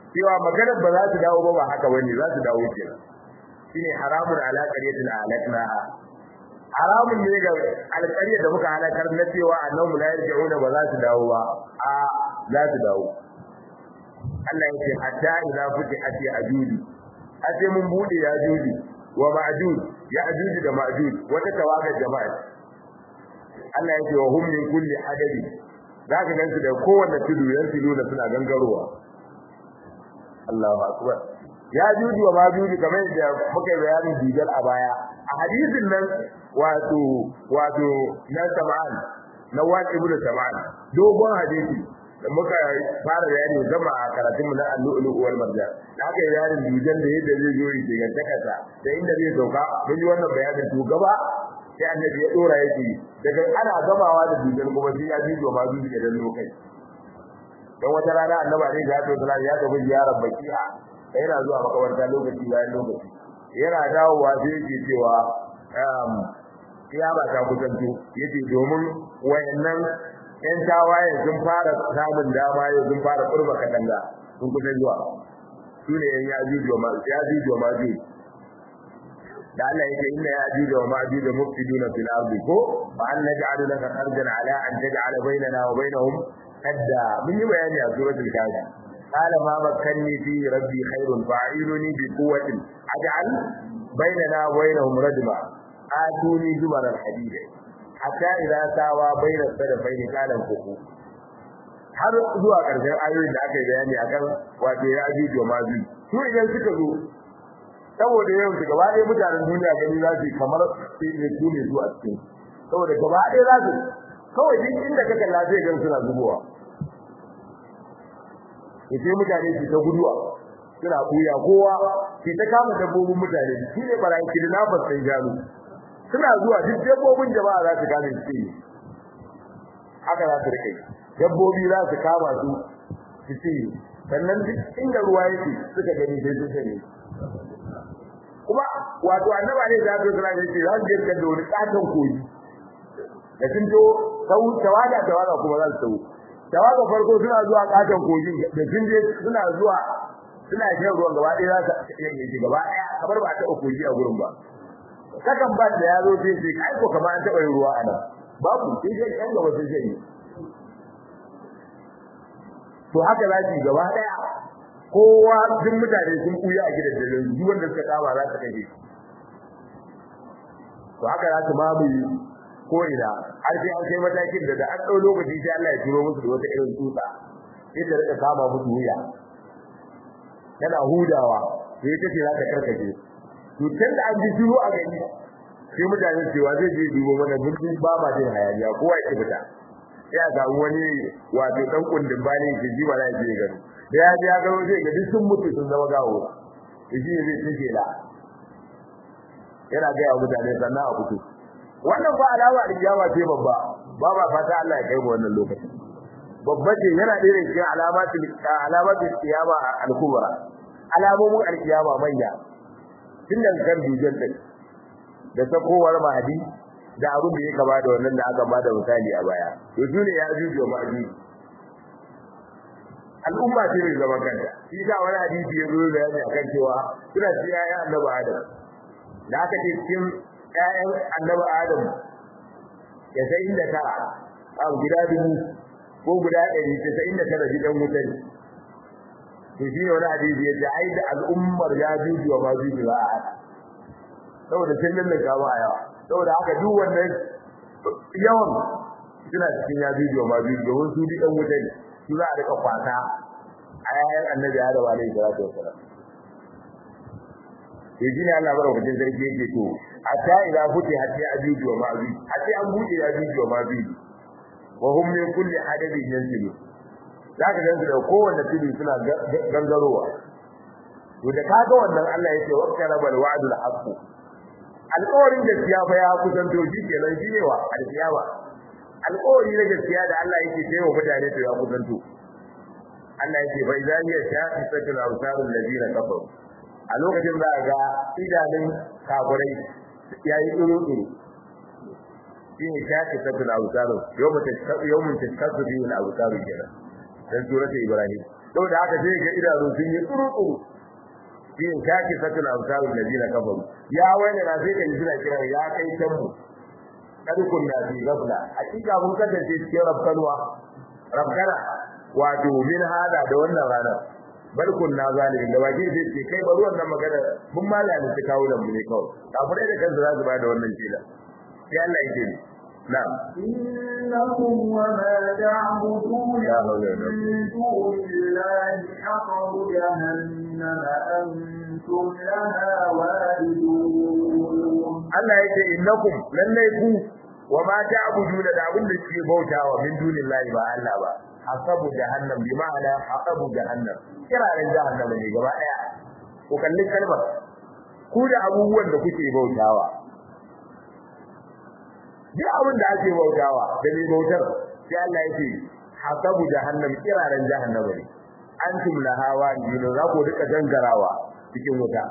cewa maganar ba za su dawo ba ba haka bane za su dawo kenan shine haramun ala qaryatin alaknaha haramun ne ga alƙarya da muka halakar na cewa annabi la yarji'una ba za su dawo ba a za su dawo Allah ya ce hatta idza futihat ya'juj sai mun bude ya'juj wa ma'juj ya'juj da ma'juj wata tawagar jama'a Allah ya ce wa hum min kulli hadabi zaka gansu da kowanne tudu yan tudu da suna gangarowa Allahu akbar ya'juj wa ma'juj kamar da muka bayani digal a baya a hadisin nan wato wato na sama'an na wani ibnu sama'an dogon hadisi da muka fara bayani gama a karatun mu na al-lu'lu wal marjan da aka yi bayanin dujan da yadda zai zo yake ga takasa da inda zai sauka mun yi wannan bayanin to gaba sai annabi ya dora yake daga ana gamawa da dujan kuma sai ya ji ma zuci da lokai dan wata rana annabi ne da ya tsara ya tafi ziyarar baki'a yana zuwa makabarta lokaci bayan lokaci yana dawowa sai yake cewa um kiyama ta kusanto yace domin wayannan ‘yan tawaye sun fara samun dama yau sun fara kurba katanga sun kusa zuwa su ne ‘yan yajuju wa majuju da Allah yake inna yajuju wa majuju mufsiduna fil ardi ko fa an naj'alu laka kharjan ala an taj'ala bainana wa bainahum hadda mun yi bayani a suratul kafi قال ما مكنني فيه ربي خير فاعينني بقوة أجعل بيننا وبينهم ردما آتوني زمر الحديد hatta idza sawa baina sadafaini kana kuku har zuwa karshen ayoyin da aka yi bayani akan wato ya ajuju wa mazu su idan suka zo saboda yau su gaba ɗaya mutanen duniya gani za su kamar ne su ne zuwa cikin saboda gaba ɗaya za su kawai duk inda ka kalla zai gan suna zubowa sai mutane su ta guduwa suna kuya kowa ke ta kama dabbobin mutane shi ne barayin kidnappers sai gano suna zuwa duk dabbobin jama'a za su kame su ne haka za su rike dabbobi za su kama su su ce sannan duk inda ruwa yake suka gani sai su sani kuma wato annaba ne da su suna yace za su je kan da wani katon koyi da sun to sau tawaga tawaga kuma za su sau tawaga farko suna zuwa katon koyi da sun je suna zuwa suna shan ruwan gaba ɗaya za su yi gaba ɗaya kamar ba ta koyi a gurin ba kakan ba da yaro sai sai kai ko kamar an taba yin ruwa a nan babu sai sai yan gaba sai sai to haka za ki gaba daya kowa duk mutane sun kuya a gidan dalilin duk wanda suka kama za su kaje to haka za su mamu ko ina har sai an kai matakin da da an dau lokaci sai Allah ya turo musu da wata irin tsutsa sai ta rika kama musu wuya tana hudawa sai ta ce za ta karkace to tun da an ji shiru a gani sai mutane cewa zai je dubo mana birnin ba ma jin hayaniya kowa ya fita ya ga wani wato dan kundin bani ke ji ba zai je gani da ya ji ya ga zai ga duk sun mutu sun zama gawo shi ne zai take la yana ga ya mutane sannan a fito wannan ba alama da kiyama ce babba ba ba fata Allah ya kai mu wannan lokaci babba ce yana ɗaya daga cikin alamatul alamatul kiyama al-kubra alamomin al-kiyama manya tun daga kan dujan din da sakowar mahadi da abin da ya kama da wannan da aka bada misali a baya to dole ya juju mahadi al'umma ce mai zaman kanta shi da wani hadisi ya zo da yana akan cewa suna ci ya annabi adam da aka ce cikin ƴaƴan annabi adam ya sai inda tara a guda dubu ko guda ɗari ta sai inda tara gidan wuta ne to shi ne wani hadisi ya ce ai da al'ummar ya juju wa ma juju ba a haka saboda sun lallaka ba a yawa saboda haka duk wannan yawan suna cikin ya juju wa ma juju domin su bi ɗan wuta ne su za a rika kwata a yayan annabi Adam alaihi salatu wassalam to shi ne Allah barkatun sarki yake to hatta idza futi hatta ajuju wa ma'juj hatta an buɗe ajuju wa ma'juj wa hum min kulli hadabin yansilu zaka gansu da kowanne tudu suna gangarowa to da kaga wannan Allah yake wa karabal wa'dul haqq alƙawarin gaskiya fa ya kusanto shi kenan shine wa alƙiyama alƙawari na gaskiya da Allah yake ce wa mutane to ya kusanto Allah yake fa idan ya shafi sakin awsarul ladina kafaru a lokacin za ga idanun kafirai yayi tsuru tsuru shine shafi sakin awsarul yawma tashqaqu yawmun tashqaqu bihi al-awsar kenan dan surata ibrahim saboda haka sai ga idanu sun yi tsuru yin kaki satul amsal alladina kafaru ya wani na sai kan jira kira ya kai tambu kadukun na fi gafla hakika mun kasance cikin rabkanwa rabkana wato min hada da wannan ranar bal kunna zalimin da waje zai ce kai bari wannan magana mun malami su kawo da mu ne kawai kafirai da kansu za su ba da wannan kila sai Allah yake ni na'am إنكم وما تعبدون لا حول ولا قوة. من دون الله حصب جهنم أنتم لها واردون Allah yake innakum lallai ku wa ma ta'buduna da abin da kuke bautawa min dunillahi ba Allah ba hasabu jahannam bi ma'ana hasabu jahannam kiraren jahannam ne gaba daya ko kallin kalmar ku da abubuwan da kuke bautawa duk abin da ake bautawa da mai bautar sai Allah yake hasabu jahannam kiraren jahannam ne antum lahawa yuna za ku rika gangarawa cikin wuta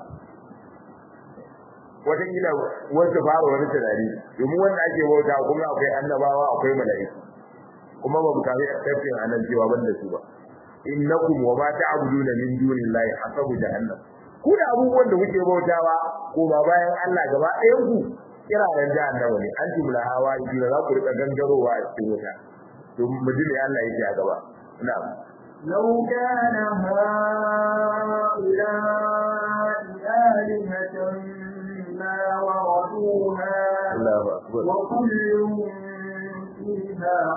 wataƙila wasu fara wani tunani domin wanda ake bauta kuma akwai annabawa akwai mala'iku kuma ba mu kafin tafsirin anan cewa ban da su ba innakum wa ma ta'buduna min dunillahi hasabu jahannam ku da abubuwan da kuke bautawa ko ba bayan Allah gaba ɗayan ku kiraren jahannama ne an tumla hawa idan za ku rika gangarowa a cikin wuta to mu ji me Allah yake a gaba na'am لو كان هؤلاء آلهة ما وردوها Allahu akbar وكل فيها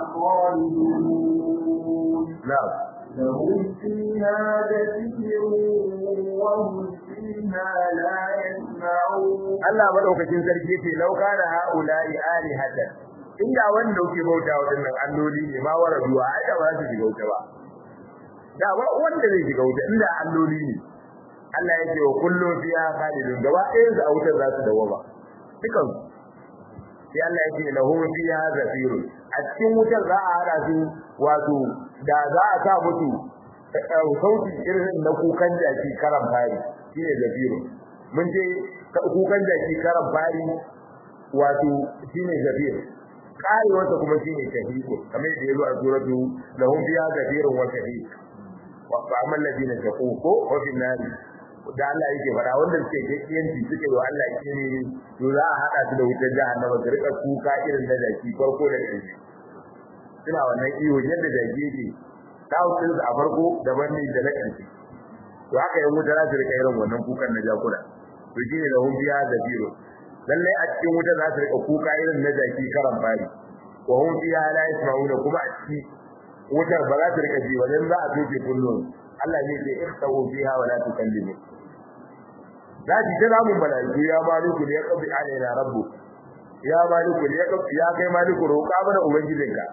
خالدون na'am لهم فيها زفير وهم فيها لا يسمعون Allah madaukakin sarki yace law kana haula'i alihatan inda wanda kuke bauta wa dinnan alloli ne ma wara duwa ai da ba za su shiga wuta ba da ba wanda zai shiga wuta inda alloli ne Allah yake wa kullu fiha khalidun gaba ɗayan su a wutar za su dawo ba dukan sai Allah yake lahu fiha zafirun a cikin wutar za a hada su wato da za a sa musu sauti irin na kukan jaki karan fari shine zafirun mun je kukan jaki karan fari wato shine zafir kai wata kuma shine shahiqu kamar yadda yazo a suratu lahum fiha zafirun wa shahiq wa fa'amal ladina taqu ko wa fi nari da Allah yake fara wanda suke gaskiyanci suke wa Allah kine to za a hada su da wutar jahannama su rika kuka irin da jaki farko da ƙarshe suna wannan iyo yadda jaki yake tawusin a farko daban ne da na ƙarshe to haka yan wuta za su rika irin wannan kukan na jakuna to shine da hun biya da biro lalle a cikin wuta za su rika kuka irin na jaki karan fari wa hun biya la yasma'una kuma a ciki wutar ba za su rika ji ba dan za a toke kullun Allah ne zai ikhtawu fiha wa la tukallimu za ji ta namun malaiku ya maliku ne ya kabi alaina rabbu ya maliku ne ya kabi ya kai maliku roƙa mana ubangijinka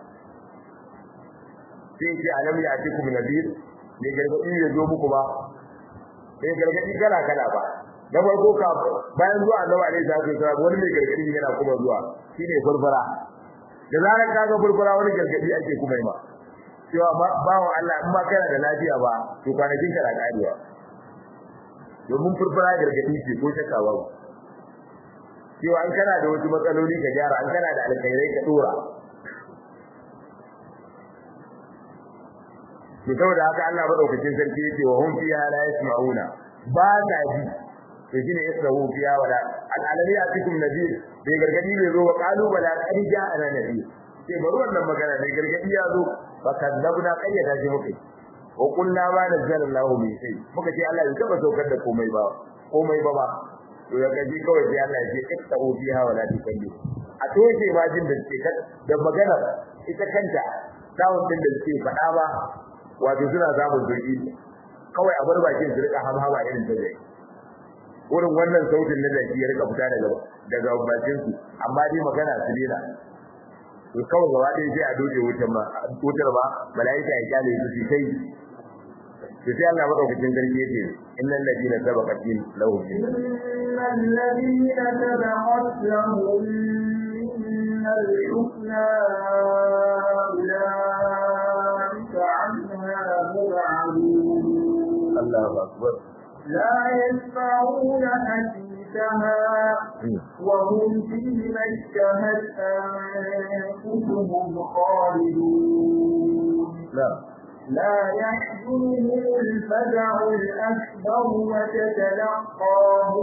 sai ce alam ya atikum nadir ne gargadi ya zo muku ba sai gargadi kala kala ba na farko ka bayan zuwa annabi alaihi salatu wasallam wani mai gargadi yana kuma zuwa shine furfura da zarar kaga furfura wani gargadi ake kuma yi ma cewa bawo Allah in ba kana da lafiya ba to kwanakin ka na karewa domin furfura gargadi ce ko shakka ba cewa an kana da wasu matsaloli ka gyara an kana da alkhairai ka dora to saboda haka Allah madaukakin sarki yake wa hum fiha la yasma'una ba ta ji to shine yasma'u fiha wala al-alami atikum nadir bai gargadi bai zo wa qalu bala qad ja'ana nadir sai bari wannan magana ne gargadi ya zo fa kadzabna qayyada ji muke wa qulna ma nazzala Allahu min shay muka ce Allah bai taba saukar da komai ba komai ba ba to ya gaji kawai sai Allah ya ce iktau fiha wala tukallimu a toshe ma jin da ke da magana ita kanta dawon din da ke faɗa ba wato suna samun zurfi kawai a bar bakin su rika hamhama irin ta zai wurin wannan sautin na da ya rika fita daga daga bakin su amma dai magana su dena to kawai gaba ɗaya sai a doje wutar ma wutar ba malaika ya kyale su su kai to sai Allah madaukakin sarki yake innal ladina sabaqat lahum innal ladina sabaqat lahum min al-husna أولئك عنها مبعدون الله أكبر لا يسمعون حديثها وهم فيما اشتهت أنفسهم خالدون لا لا يحزنهم الفزع الأكبر وتتلقاهم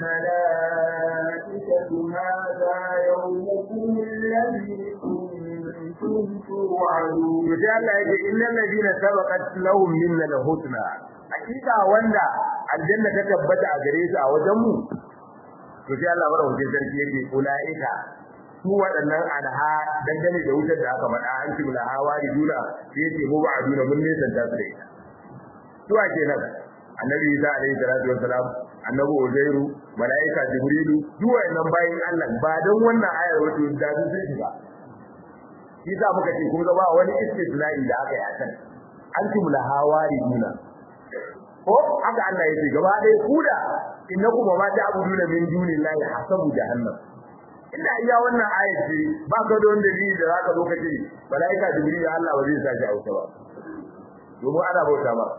الملائكة هذا يومكم الذي كنتم توعدون to sai Allah yake innal ladina sabaqat lahum minna al-husna hakika wanda aljanna ta tabbata a gare su a wajen mu to sai Allah bada hujjar sarki yake ulaika su waɗannan anha dangane da wutar da aka faɗa an ci mula hawa da juna sai yake mu ba aduna mun ne san ta su da ita su a kenan annabi Isa alaihi salatu wassalam annabi Uzairu malaika Jibrilu duk wayannan bayin Allah ba dan wannan ayar wato da su sun shiga shi za muka ce kun ga ba wani istisna'i da aka yi a kan antum lahawari duna ko haka Allah ya ce gaba ɗaya kuda innakum ma ta'buduna min dunillahi hasabu jahannam inda iya wannan ayat ce ba ka da wanda dalili da zaka zo kace malaika jibril Allah ba zai sa shi a wuta ba domin ana bauta ba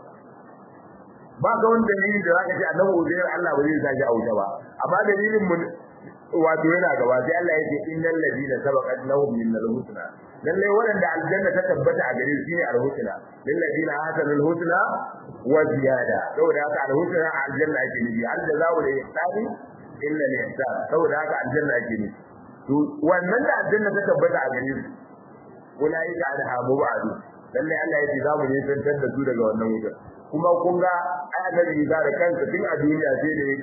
ba ka wani dalili da zaka ce annabi uzair Allah ba zai sa shi a wuta ba amma dalilin mun wato yana gaba sai Allah yake innal ladina sabaqat lahum min al-husna lalle waɗanda aljanna ta tabbata a gare shi ne al-husna lil ladina hasanul husna wa ziyada saboda haka al-husna aljanna ake nufi al jazaa'u li ihsani illa li ihsan saboda haka aljanna ake nufi to wannan da aljanna ta tabbata a gare su ulaika anha mubadu lalle Allah ya ce za mu nisantar da su daga wannan wutar kuma kun ga ai annabi da kansa tun a duniya sai da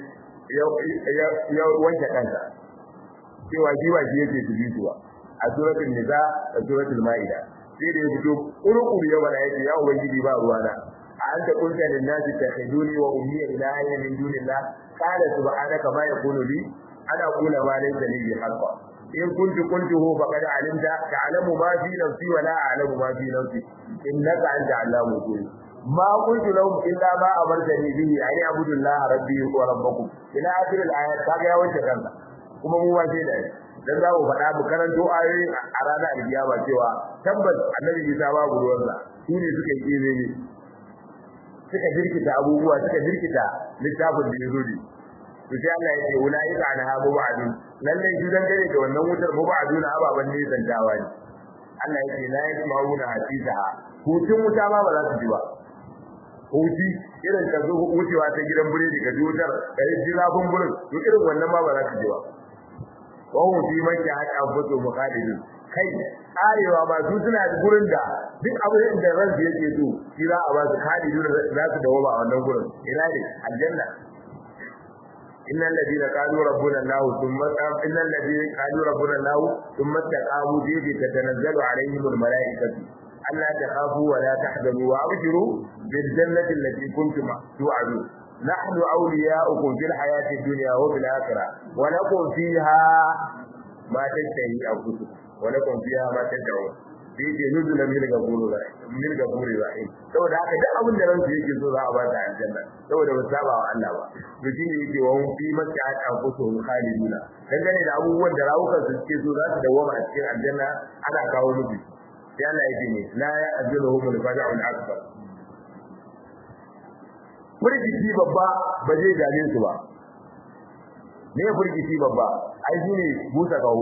ya wanke kansa cewa shi ba shi yake su bisuwa a suratul nisa da suratul maida sai da ya fito kurkuru ya bada yake ya ubangiji ba ruwa na a anta kunta lin nasi takhiduni wa ummi ilaha min dunillah qala subhanaka ma yakunu li ana qula ma laysa li bi haqqa in kuntu kuntuhu faqad alimta ta'lamu ma fi nafsi wa la a'lamu ma fi nafsi innaka anta allamu ghuyub ما قلت لهم إلا ما أمرتني به أن أعبدوا الله ربي وربكم إلى آخر الآيات kaga ya wanke kansa kuma mu ma sai da dan za mu faɗa mu karanto ayoyi a ranar alkiyama cewa tabbas annabi Isa babu ruwansa su ne suka yi kire ne suka jirkita abubuwa suka jirkita littafin da ya zo ne to sai Allah ya ce ulaika anha mubadun lalle shi dan gare da wannan wutar mubadun ababan ne zantawa ne Allah ya ce la yasma'una hasisaha hutun wuta ma ba za su ji ba huti irin ka zo wucewa ta gidan biredi ka wutar ka yi zafin gurin to irin wannan ma ba za ka ji ba wa hu fi man ya haka fito muqadidin kai arewa ba su suna gurin da duk abin da ran su yake so shi za a ba su kadidu za su dawo ba a wannan gurin ina ne aljanna إن الذين قالوا ربنا الله ثم إن الذين قالوا ربنا الله ثم استقاموا به تتنزل عليهم الملائكة ألا تخافوا ولا تحزنوا وأبشروا بالجنة التي كنتم توعدون نحن أولياؤكم في الحياة الدنيا وفي الآخرة ولكم فيها ما تشتهي أنفسكم ولكم فيها ما تدعون sai ke nuzula min gafuru rahim min gafuri rahim saboda haka duk abin da ransu yake so za a ba ta aljanna saboda ba saba wa Allah ba to shine yake wa fi makka anfusuhum khaliduna dangane da abubuwan da rawukan su suke so za su dawoma a cikin aljanna ana kawo musu sai Allah yake ne la ya'ziluhum al-faza'u al-akbar furgiti babba ba zai dame su ba me furgiti babba ai shine busa kaho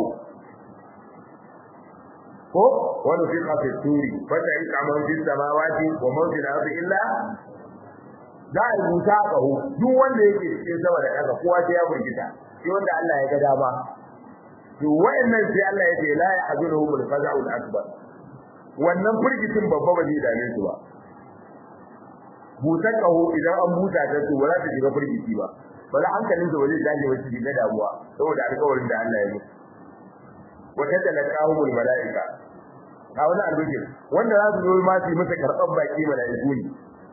ko wani fi kafe turi wanda in kamar fi samawati wa man fi ardi illa za a rubuta kaho duk wanda yake cikin sama da ƙasa kowa sai ya burgita sai wanda Allah ya ga dama to wayannan sai Allah ya ce la yahzunuhum al-faza'u al-akbar wannan furgitin babba ba zai dame su ba butar kaho idan an buta ta su ba za ta shiga furgiti ba ba za hankalin su ba zai tashi ba su shiga damuwa saboda alƙawarin da Allah ya musu wata talaqahumul malaika a wani albishir wanda za su zo ma su masa karɓar baki malaiku ne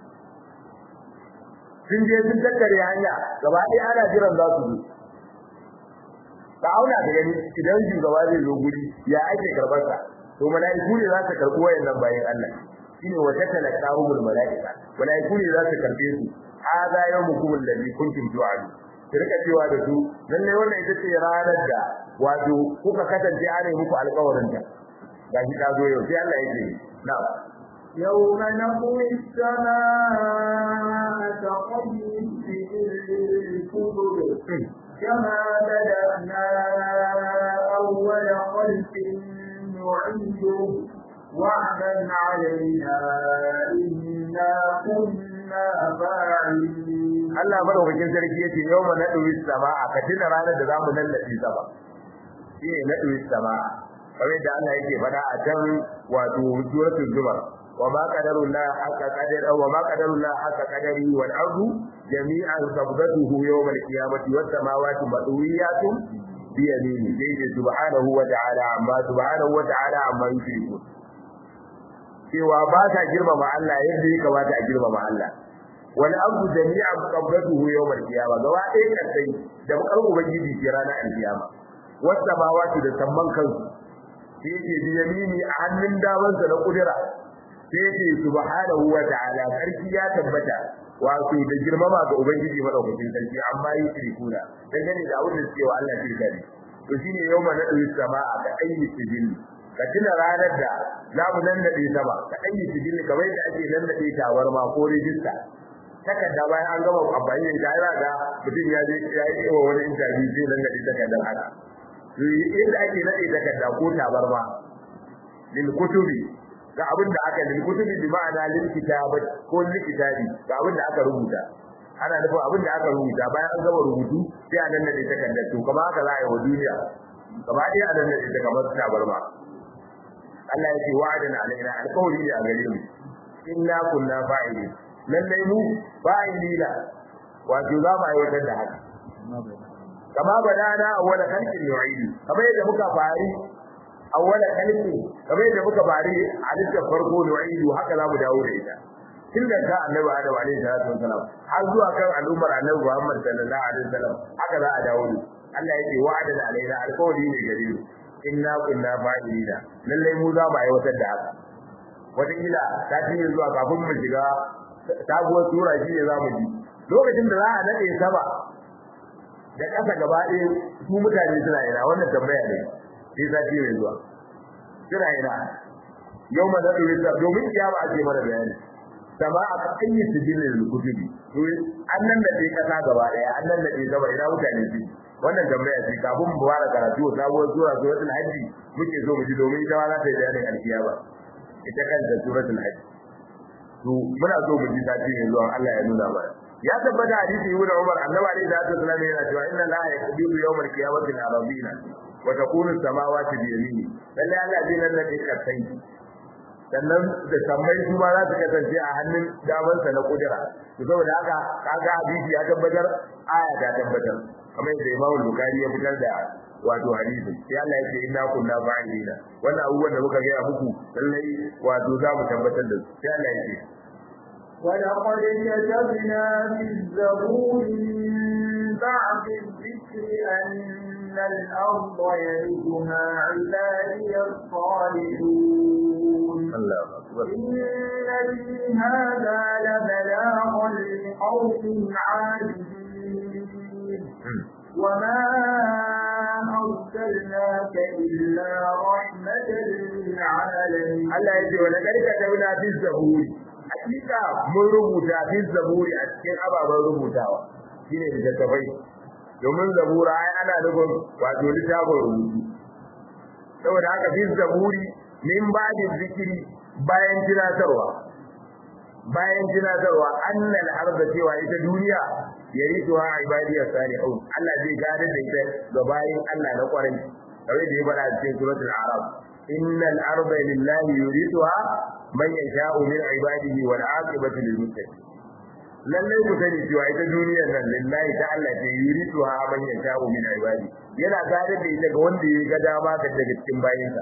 sun je sun tattare hanya gaba ɗaya ana jiran za su zo ka auna da gani idan shugaba zai zo guri ya ake karɓar sa to malaiku ne za su karɓi wayannan bayan Allah shine wata talaqahumul malaika malaiku ne za su karɓe su hada yawmukum alladhi kuntum tu'adun su rika cewa da su lalle wannan ita ce ranar da wato kuka kasance ana muku alƙawarin ta gashi ta zo yau sai Allah yake na يوم نطوي السماء كطي الكبر كما بدأنا أول خلق نعيده وعدا علينا إنا كنا فاعلين Allah madaukakin sarki yace yawma nadu samaa ka tuna ranar da zamu lallabe sama shi ne nadu samaa kamar da Allah yake faɗa a can wato suratul zumar wa ma qadarullah haqqa qadar wa ma qadarullah haqqa qadari wal ardu jami'an qabdatuhu yawm al qiyamati was samawati madwiyatun bi yamini dai subhanahu wa ta'ala amma subhanahu wa ta'ala amma yushrikun cewa ba ta girmama Allah yadda ya kamata a girmama Allah wal ardu jami'an qabdatuhu yawm al qiyamah gaba ɗaya kasai da bakar ubangiji ke ranar al qiyama was samawati da samman kansu sai yake bi yamini a hannun damansa na kudura sai yake subhanahu wa ta'ala sarki ya tabbata wato da girmama ga ubangiji madaukakin sarki amma yi shirkuna dangane da abin da suke wa Allah shirka ne to shine yawma nadu sama'a ka ayyi sijil ka tuna ranar da za mu nan nade sama ka ayyi sijil kamar yadda ake nan nade tawarma ko rijista takarda bayan an gama amfani da ita ga mutum ya je ya yi wa wani interview sai nan nade takardar haka yadda ake nade takarda ko tabarma lil kutubi ga abin da aka lil kutubi bi ma'ana lil kitabi ko lil kitabi ga abin da aka rubuta ana nufin abin da aka rubuta bayan an gama rubutu sai a nanna ta takardar to kamar haka za a yi wa duniya gaba ɗaya a nanna ta kamar tabarma Allah ya ce wa'adan alaina alƙawari ne a gare mu inna kunna fa'ilin lallai mu fa'ilina wato za mu aiwatar da haka kama badana awwala khalqin yu'idu kamar yadda muka fari awwala khalqi kamar yadda muka fari halittar farko yu'idu haka za mu dawo da ita tun da ka annabi Adam alaihi salatu wasalam har zuwa kan al'ummar annabi Muhammad sallallahu alaihi wasallam haka za a dawo da Allah yake wa'adan alaina alƙawari ne gare mu inna kunna fa'ilina lalle mu za mu aiwatar da haka wataƙila ta ci zuwa kafin mu shiga sabuwar sura shi ne za mu ji lokacin da za a nade sama da ƙasa gaba ɗaya su mutane suna ina wannan tambaya ne sai sati mai zuwa suna ina yau ma zaɗu rita domin kiyama ake mana bayani sama a kan yi su jini da kutubi to an nan da ɗaya ƙasa gaba ɗaya an nan da ɗaya gaba ina mutane su wannan tambaya ce kafin mu fara karatu sabuwar sura suratul hajji muke so mu ji domin ita ma za ta yi bayanin alkiyama ita kanta suratul hajji to muna so mu ji sati mai zuwa Allah ya nuna mana ya tabbata hadisi ibn Umar annabi alaihi salatu wasallam yana cewa inna la yaqbilu yawm al-qiyamati al-arabina wa takunu as-samawati bi yamini lalle Allah zai nan da kasai sannan da sammai su ma za su kasance a hannun damansa na kudura to saboda haka kaga hadisi ya tabbatar aya ta tabbatar kamar yadda Imam Bukhari ya fitar da wato hadisi sai Allah ya ce inna kunna fa'ilina wannan abubuwan da muka gaya muku lallai wato za mu tabbatar da su sai Allah ya ce ولقد كتبنا في الزبور من بعد الذكر أن الأرض يرثها عبادي الصالحون الله أكبر إن في هذا لبلاغا لقوم عابدين وما أرسلناك إلا رحمة للعالمين Allah ya ce wa laqad katabna fi zaburi hakika mun rubuta fi zaburi a cikin ababen rubutawa shine littattafai domin zabura ai ana nufin wato littafin rubutu saboda haka fi zaburi min ba'di zikiri bayan tunatarwa bayan tunatarwa annal arda cewa ita duniya yarituha ibadiyas salihun Allah zai gadar da ita ga bayin Allah na kwarai kamar da ya faɗa cikin suratul a'raf innal arda lillahi yurithuha man yasha'u min ibadihi wal 'aqibatu lil muttaqin lallai ku sani cewa ita duniyar nan lillahi ta Allah ce yurithuha man yasha'u min ibadi yana gadar da ita ga wanda ya ga dama daga cikin bayinsa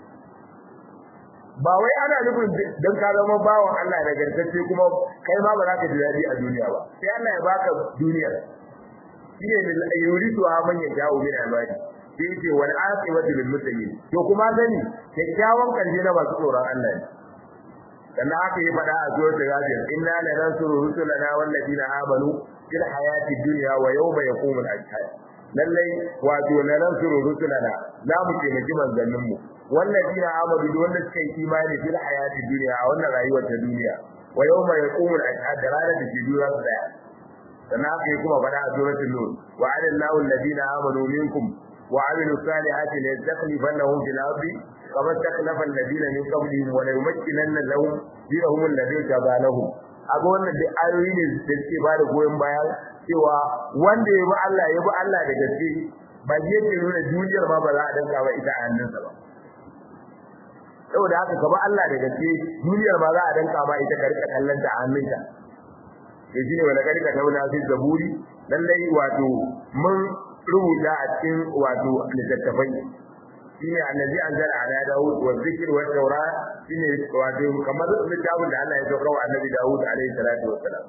ba wai ana nufin don ka zama bawan Allah da gartacce kuma kai ma ba za ka ji daɗi a duniya ba sai Allah ya baka duniyar shine min yuridu man yasha'u min ibadi sai yake wal aqibatu lil muttaqin to kuma gani kyakkyawan karshe na masu tsoron Allah ne sannan haka ya faɗa a suratul ghafir inna lanansuru rusulana wal ladina amanu fil hayati dunya wa yawma yaqumul ashhad lallai wato lanansuru rusulana za mu taimaki manzannin mu والذين آمنوا دون سكي إيماني في الحياة الدنيا أو أن رأيوة الدنيا ويوم يقوم الأشهاد دلالة تجدون الصلاة فناك يكون فلا سورة النور وعلى الله الذين آمنوا منكم وعملوا الصالحات ليستخلفنهم في الأرض kamar taklafa alladina min qablihim wa la yumakkinanna lahum dinahum alladhi tabalahum aga wannan da ayoyi ne da suke ba da goyon baya cewa wanda ya bi Allah ya bi Allah da gaske ba yake nuna duniyar ma ba za a danka ba ita a hannunsa ba saboda haka ka bi Allah da gaske duniyar ma za a danka ba ita ka rika kallon ta a hannunka sai shine wala kadi ka tauna fi zaburi lallai wato mun rubuta a cikin wato littattafai shine annabi anzala ala daud wa zikr wa tawra shine wato kamar littafin da Allah ya sauka wa annabi daud alaihi salatu wassalam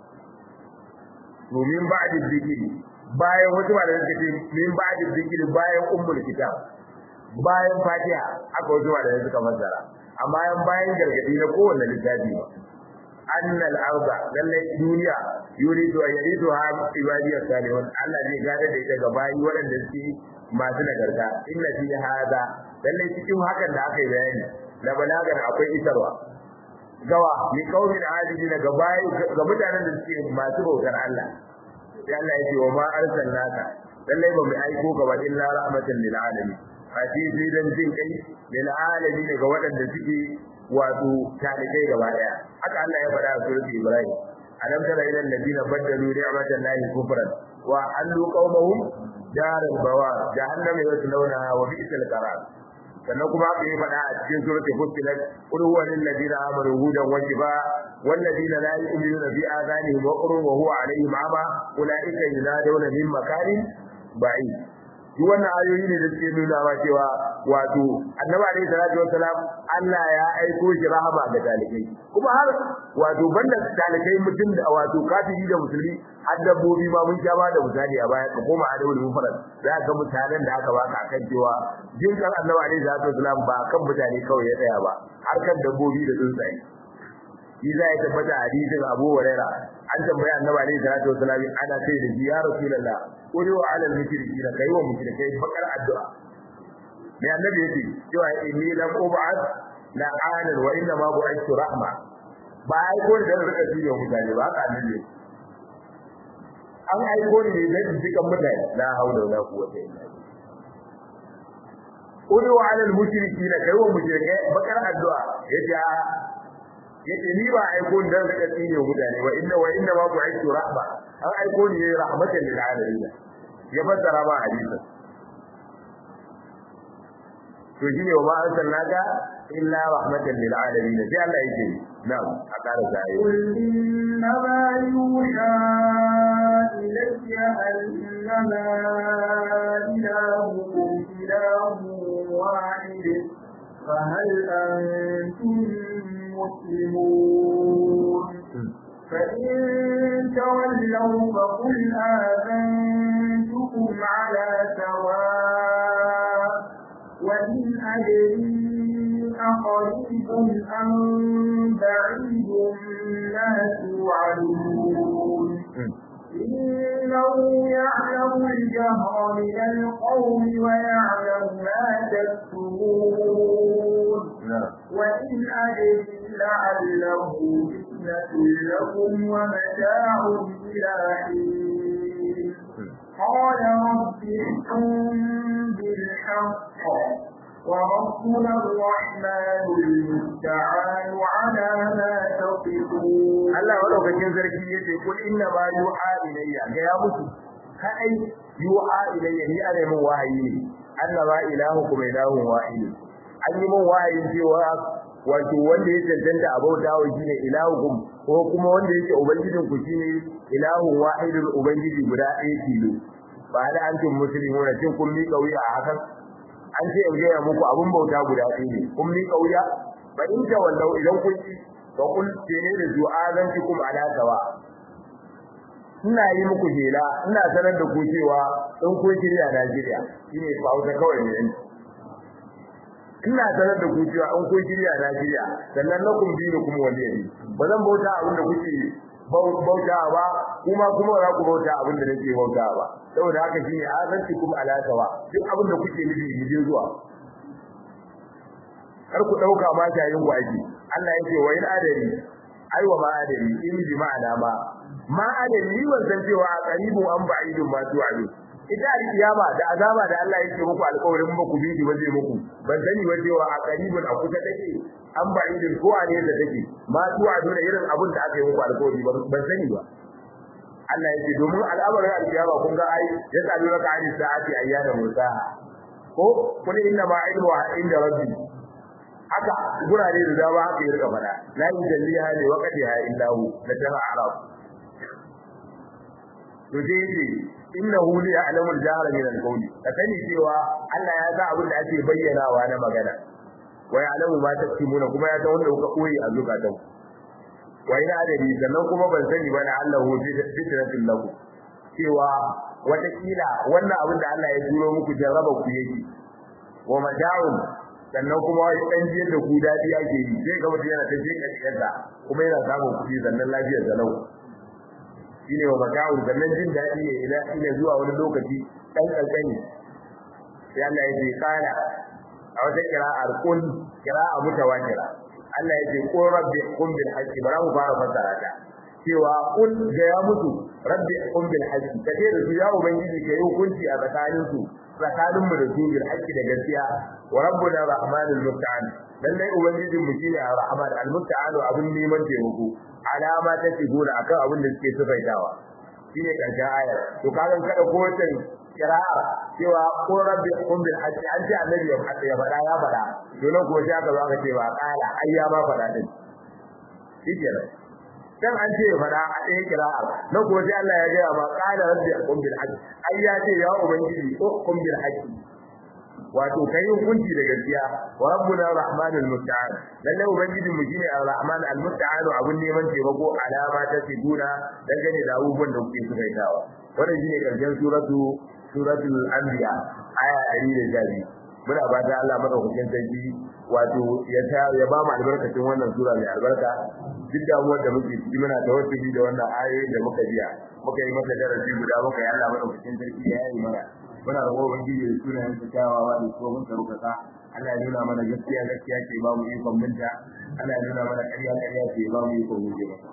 to min ba'di zikri bayan wasu ba da suke ce min ba'di zikri bayan ummul kitab bayan fatiha aka wasu ba da suka fassara amma bayan gargadi na kowanne littafi ba anna al-arda lalle duniya yuridu an yariduha ibadiy salihun Allah zai gada da ita ga bayi waɗanda suke masu nagarta inna fi hada lalle cikin hakan da aka yi bayani da balagar akwai isarwa gawa ni qaumin adidina ga bayi ga mutanen da suke masu bautar Allah sai Allah ya ce wa ma arsalnaka lalle ba mu aiko ka ba illa rahmatan lil alamin fati sai dan jin kai lil alamin ga waɗanda suke wato talibai gaba daya haka Allah ya faɗa a suratul Ibrahim alam tara ila alladhina badalu ni'matallahi kufran wa allu qaumahum daral bawar jahannam yaslawna wa bi'sal qarar sannan kuma haka ya faɗa a cikin suratul Fussilat qul huwa lil ladina amanu hudan wa shifa wal ladina la yu'minuna bi adhanihim wa qurun wa huwa alaihim ama ulaika yunadawna min makarin ba'id duk wannan ayoyi ne da suke nuna wa cewa wato annabi alaihi salatu wassalam Allah ya aiko shi rahama ga talibai kuma har wato banda talibai mutum da wato kafiri da musulmi har dabbobi ma mun sha ba da misali a baya ka koma adabul mufrad za ka mutanen da aka baka akan cewa jin kan annabi alaihi salatu wassalam ba kan mutane kawai ya tsaya ba har kan dabbobi da tsuntsaye shi za ya tabbata hadisin Abu Hurairah an tambaya annabi alaihi salatu wasallam ana sai da ya rasulullah qul wa ala al-mushrikeena kai wa mushrikai bakar addu'a me annabi yake cewa inni lam ub'ad la anan wa inna ma bu'ithtu rahma ba ai ko da rika ji wa mutane ba haka annabi an aiko ni ne dan jikan mutane la haula wala quwwata illa billah qul wa ala al-mushrikeena kai wa mushrikai bakar addu'a yace yace ni ba aiko ni dan rika tsine mutane wa inna wa inna ma bu'ithtu rahma an aiko ni rahmatan lil alamin ya fassara ba hadisi to shine wa ma arsalnaka illa rahmatan lil alamin sai Allah yake na'am a ƙara zai قل إنما يوحى إلي أنما إلهكم إله واحد فهل أنتم مسلمون فإن تولوا فقل آذنتكم على سواء وإن أدري أقريب أم بعيد ما توعدون إنه يعلم الجهر من القول ويعلم ما تكتمون وإن أدري لعله فتنة لكم ومتاع إلى حين قال رب احكم بالحق وربنا الرحمن المستعان على ما تصفون Allah madaukakin sarki yace kul inna ma yuha ilayya ga ya mutu kai yuha ilayya ni ana min wahayi ne annaba ilahukum ilahun wahid an yi min wahayin cewa wato wanda ya cancanta a bauta wa shine ilahukum ko kuma wanda yake ubangijin ku shine ilahun wahidul ubangiji guda ɗaya tilo ba da antum muslimuna cin kun mi kauya a hakan an ce in gaya muku abun bauta guda ɗaya ne kun mi kauya ba in ta wallau idan kun ci fa kun tene da du'azantikum ala sawa ina yi muku hela ina sanar da ku cewa in kun shirya Najeriya shine Hausa kawai ne ina sanar da ku cewa in kun shirya Najeriya sannan na kun bi kuma wani ne ba zan bauta abin da kuke bauta ba kuma kuma za ku bauta abin da nake bauta ba saboda haka shine azantikum ala sawa duk abin da kuke nufi mu je zuwa kar ku dauka ma shayin ku aiki Allah yake wa in adari ai wa ma adari in bi ma'ana ma ma adari ban san cewa a qaribun an ba'idun ma tu'adu ita alkiyama da azaba da Allah yake muku alƙawarin ba ku bi ba zai muku ban sani ba cewa a qaribun a kusa take an ba idin ko a nesa take ma tuwa dole irin abin da aka yi muku alƙawari ban sani ba Allah yake domin al'amarin alkiyama kun ga ai ya tsaro raka ani sa'ati ayyana mursaha ko kun inna ma ilmu inda rabbi haka gurare da dama haka ya rika fada la yujalliha li waqtiha illa hu la tara arab to dai yace innahu li ya'lamu al-jahra min al-qawli ka sani cewa Allah ya sa abin da ake bayyanawa na magana wa ya'lamu ma taktumuna kuma ya san wanda kuka koyi a zukatan wa ina adadi sannan kuma ban sani ba na Allah hu fitratul lahu cewa wata kila wannan abin da Allah ya turo muku jarraba ku yake wa mada'un sannan kuma wani dan jiyar da ku dadi ake yi sai ga mutum yana ta je kashiyarsa kuma yana samun kuɗi sannan lafiyar sa lau shine wa mata'u sannan jin dadi ne ila ila zuwa wani lokaci dan kankani sai Allah ya ce kana a wata kira'ar kun kira'a mutawatira Allah ya ce qul rabbi qum bil haqqi bara mu fara fassara ta cewa kun ga ya mutu rabbi qum bil haqqi kace da su ya ubangiji kai hukunci a tsakanin su tsakanin mu da su bil haqqi da gaskiya wa rabbuna rahmanul musta'an lallai ubangijin mu shine ar-rahman al-musta'an abun neman taimako alama ta sigura akan abin da suke sufaitawa shine karshen ayar to kaga kada ko wata kira'a cewa ko rabbi qum bil haqqi an ce annabi ya faɗa ya faɗa ya faɗa to nan ko sai aka zo aka ce ba kala ayya ma faɗa din shi kenan dan an ce fada a ɗaya kira'ar na ko sai Allah ya ga ma qala rabbi qum bil haqq ai ya ce ya ubangiji ko qum bil haqq wato kai hukunci da gaskiya wa rabbuna rahmanul musta'an lalle ubangijin mu shine ar-rahman al-musta'an abun neman taimako alama ta siguna dangane da abubuwan da kuke sukaitawa wannan shine karshen suratu suratul anbiya aya 112 muna fata Allah madaukakin sarki wato ya ya ba mu albarkacin wannan sura mai albarka duk damuwar da muke ciki muna tawassuli da wannan ayoyin da muka biya muka yi masa darasi guda muka yi Allah madaukakin sarki ya yi mana muna da gobe gidi da sunayen sa kyawawa da ko mun karukata Allah ya nuna mana gaskiya gaskiya ce ba mu ikon minta Allah ya nuna mana ƙarya ƙarya ce ba mu ikon guje ba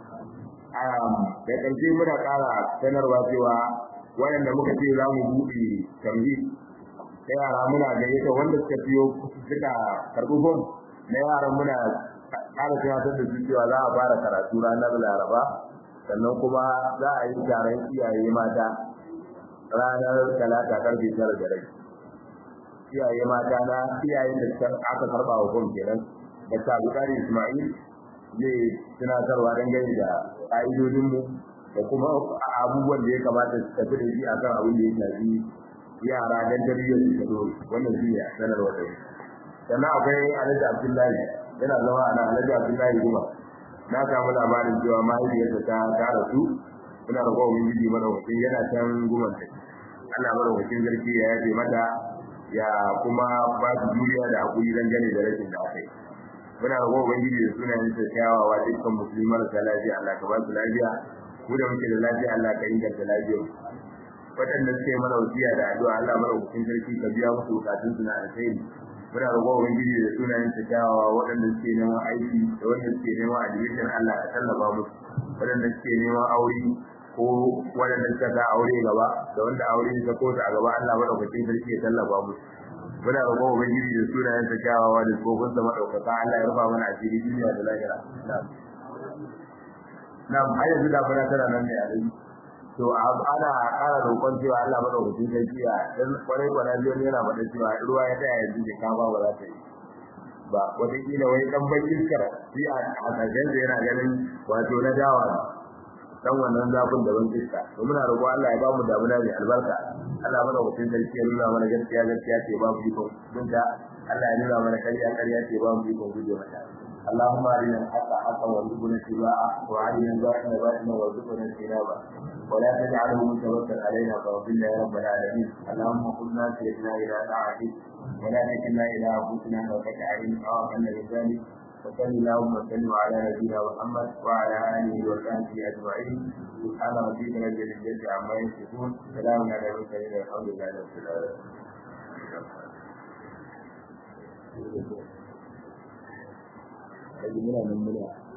da ƙarshe muna ƙara sanarwa cewa waɗanda muka ce za mu buɗe tamhid da yara muna gayyata wanda suka fiyo suka karɓi fom na yaran muna ƙara tunatar da su cewa za a fara karatu ranar laraba sannan kuma za a yi taron iyaye mata ranar talata karfe tara da rai iyaye mata na iyayen da aka karɓa wa fom kenan da ta bukari ismail zai tunatarwa dangane da ƙa'idodinmu da kuma abubuwan da ya kamata su tafi da shi akan abin da ya shafi yara dan tarbiyyar su gado wannan shi ne sanarwa da sannan akwai Alhaji Abdullahi yana zama a nan Alhaji Abdullahi Guma na samu labarin cewa mahaifiyarsa ta ta rasu muna da kowa miji madaukakin yana can guman ta Allah madaukakin sarki ya yaje mata ya kuma ba su juriya da hakuri dan gane da rashin da aka yi muna da kowa miji da sunayen sa kyawawa dukkan musulmi marasa lafiya Allah ka ba su lafiya mu da muke da lafiya Allah ka inganta lafiyar waɗanda suke mana wasiya da addu'a Allah madaukakin sarki ka biya musu bukatun su na alkhairi muna roƙon ubangiji da sunayen ta kyawawa waɗanda suke neman aiki da wanda suke neman admission Allah ka tallafa musu waɗanda suke neman aure ko waɗanda suka sa aure gaba da wanda aure ta ko ta a gaba Allah madaukakin sarki ya tallafa musu muna roƙon ubangiji da sunayen ta kyawawa da tsofin sa madaukaka Allah ya rufa mana asiri duniya da lahira na'am har yanzu da fara tana nan ne a rai to ana ƙara roƙon cewa Allah madaukakin sarki ya dan kwarai kwana biyu ne yana faɗa cewa ruwa ya tsaya yanzu da kama ba za ta yi ba wataƙila wai ɗan ban iskar shi a hasashen yana ganin wato na dawa dan wannan zafin da ban iska to muna roƙo Allah ya ba mu damuna mai albarka Allah madaukakin sarki ya nuna mana gaskiya gaskiya ce ba mu ikon binta Allah ya nuna mana ƙarya ƙarya ce ba mu ikon guje mata اللهم ارنا الحق حقا وارزقنا اتباعه وارنا الباطل باطلا وارزقنا اجتنابه ولا تجعله متوكل علينا فاغفرنا يا رب العالمين اللهم قلنا سيدنا الى طاعتك ولا تكلنا الى انفسنا وقت عين او ان لذلك وصل اللهم وسلم على نبينا محمد وعلى اله وصحبه اجمعين سبحان ربك رب العزه عما يصفون سلام على المرسلين والحمد لله رب العالمين. Jadi muna nan muna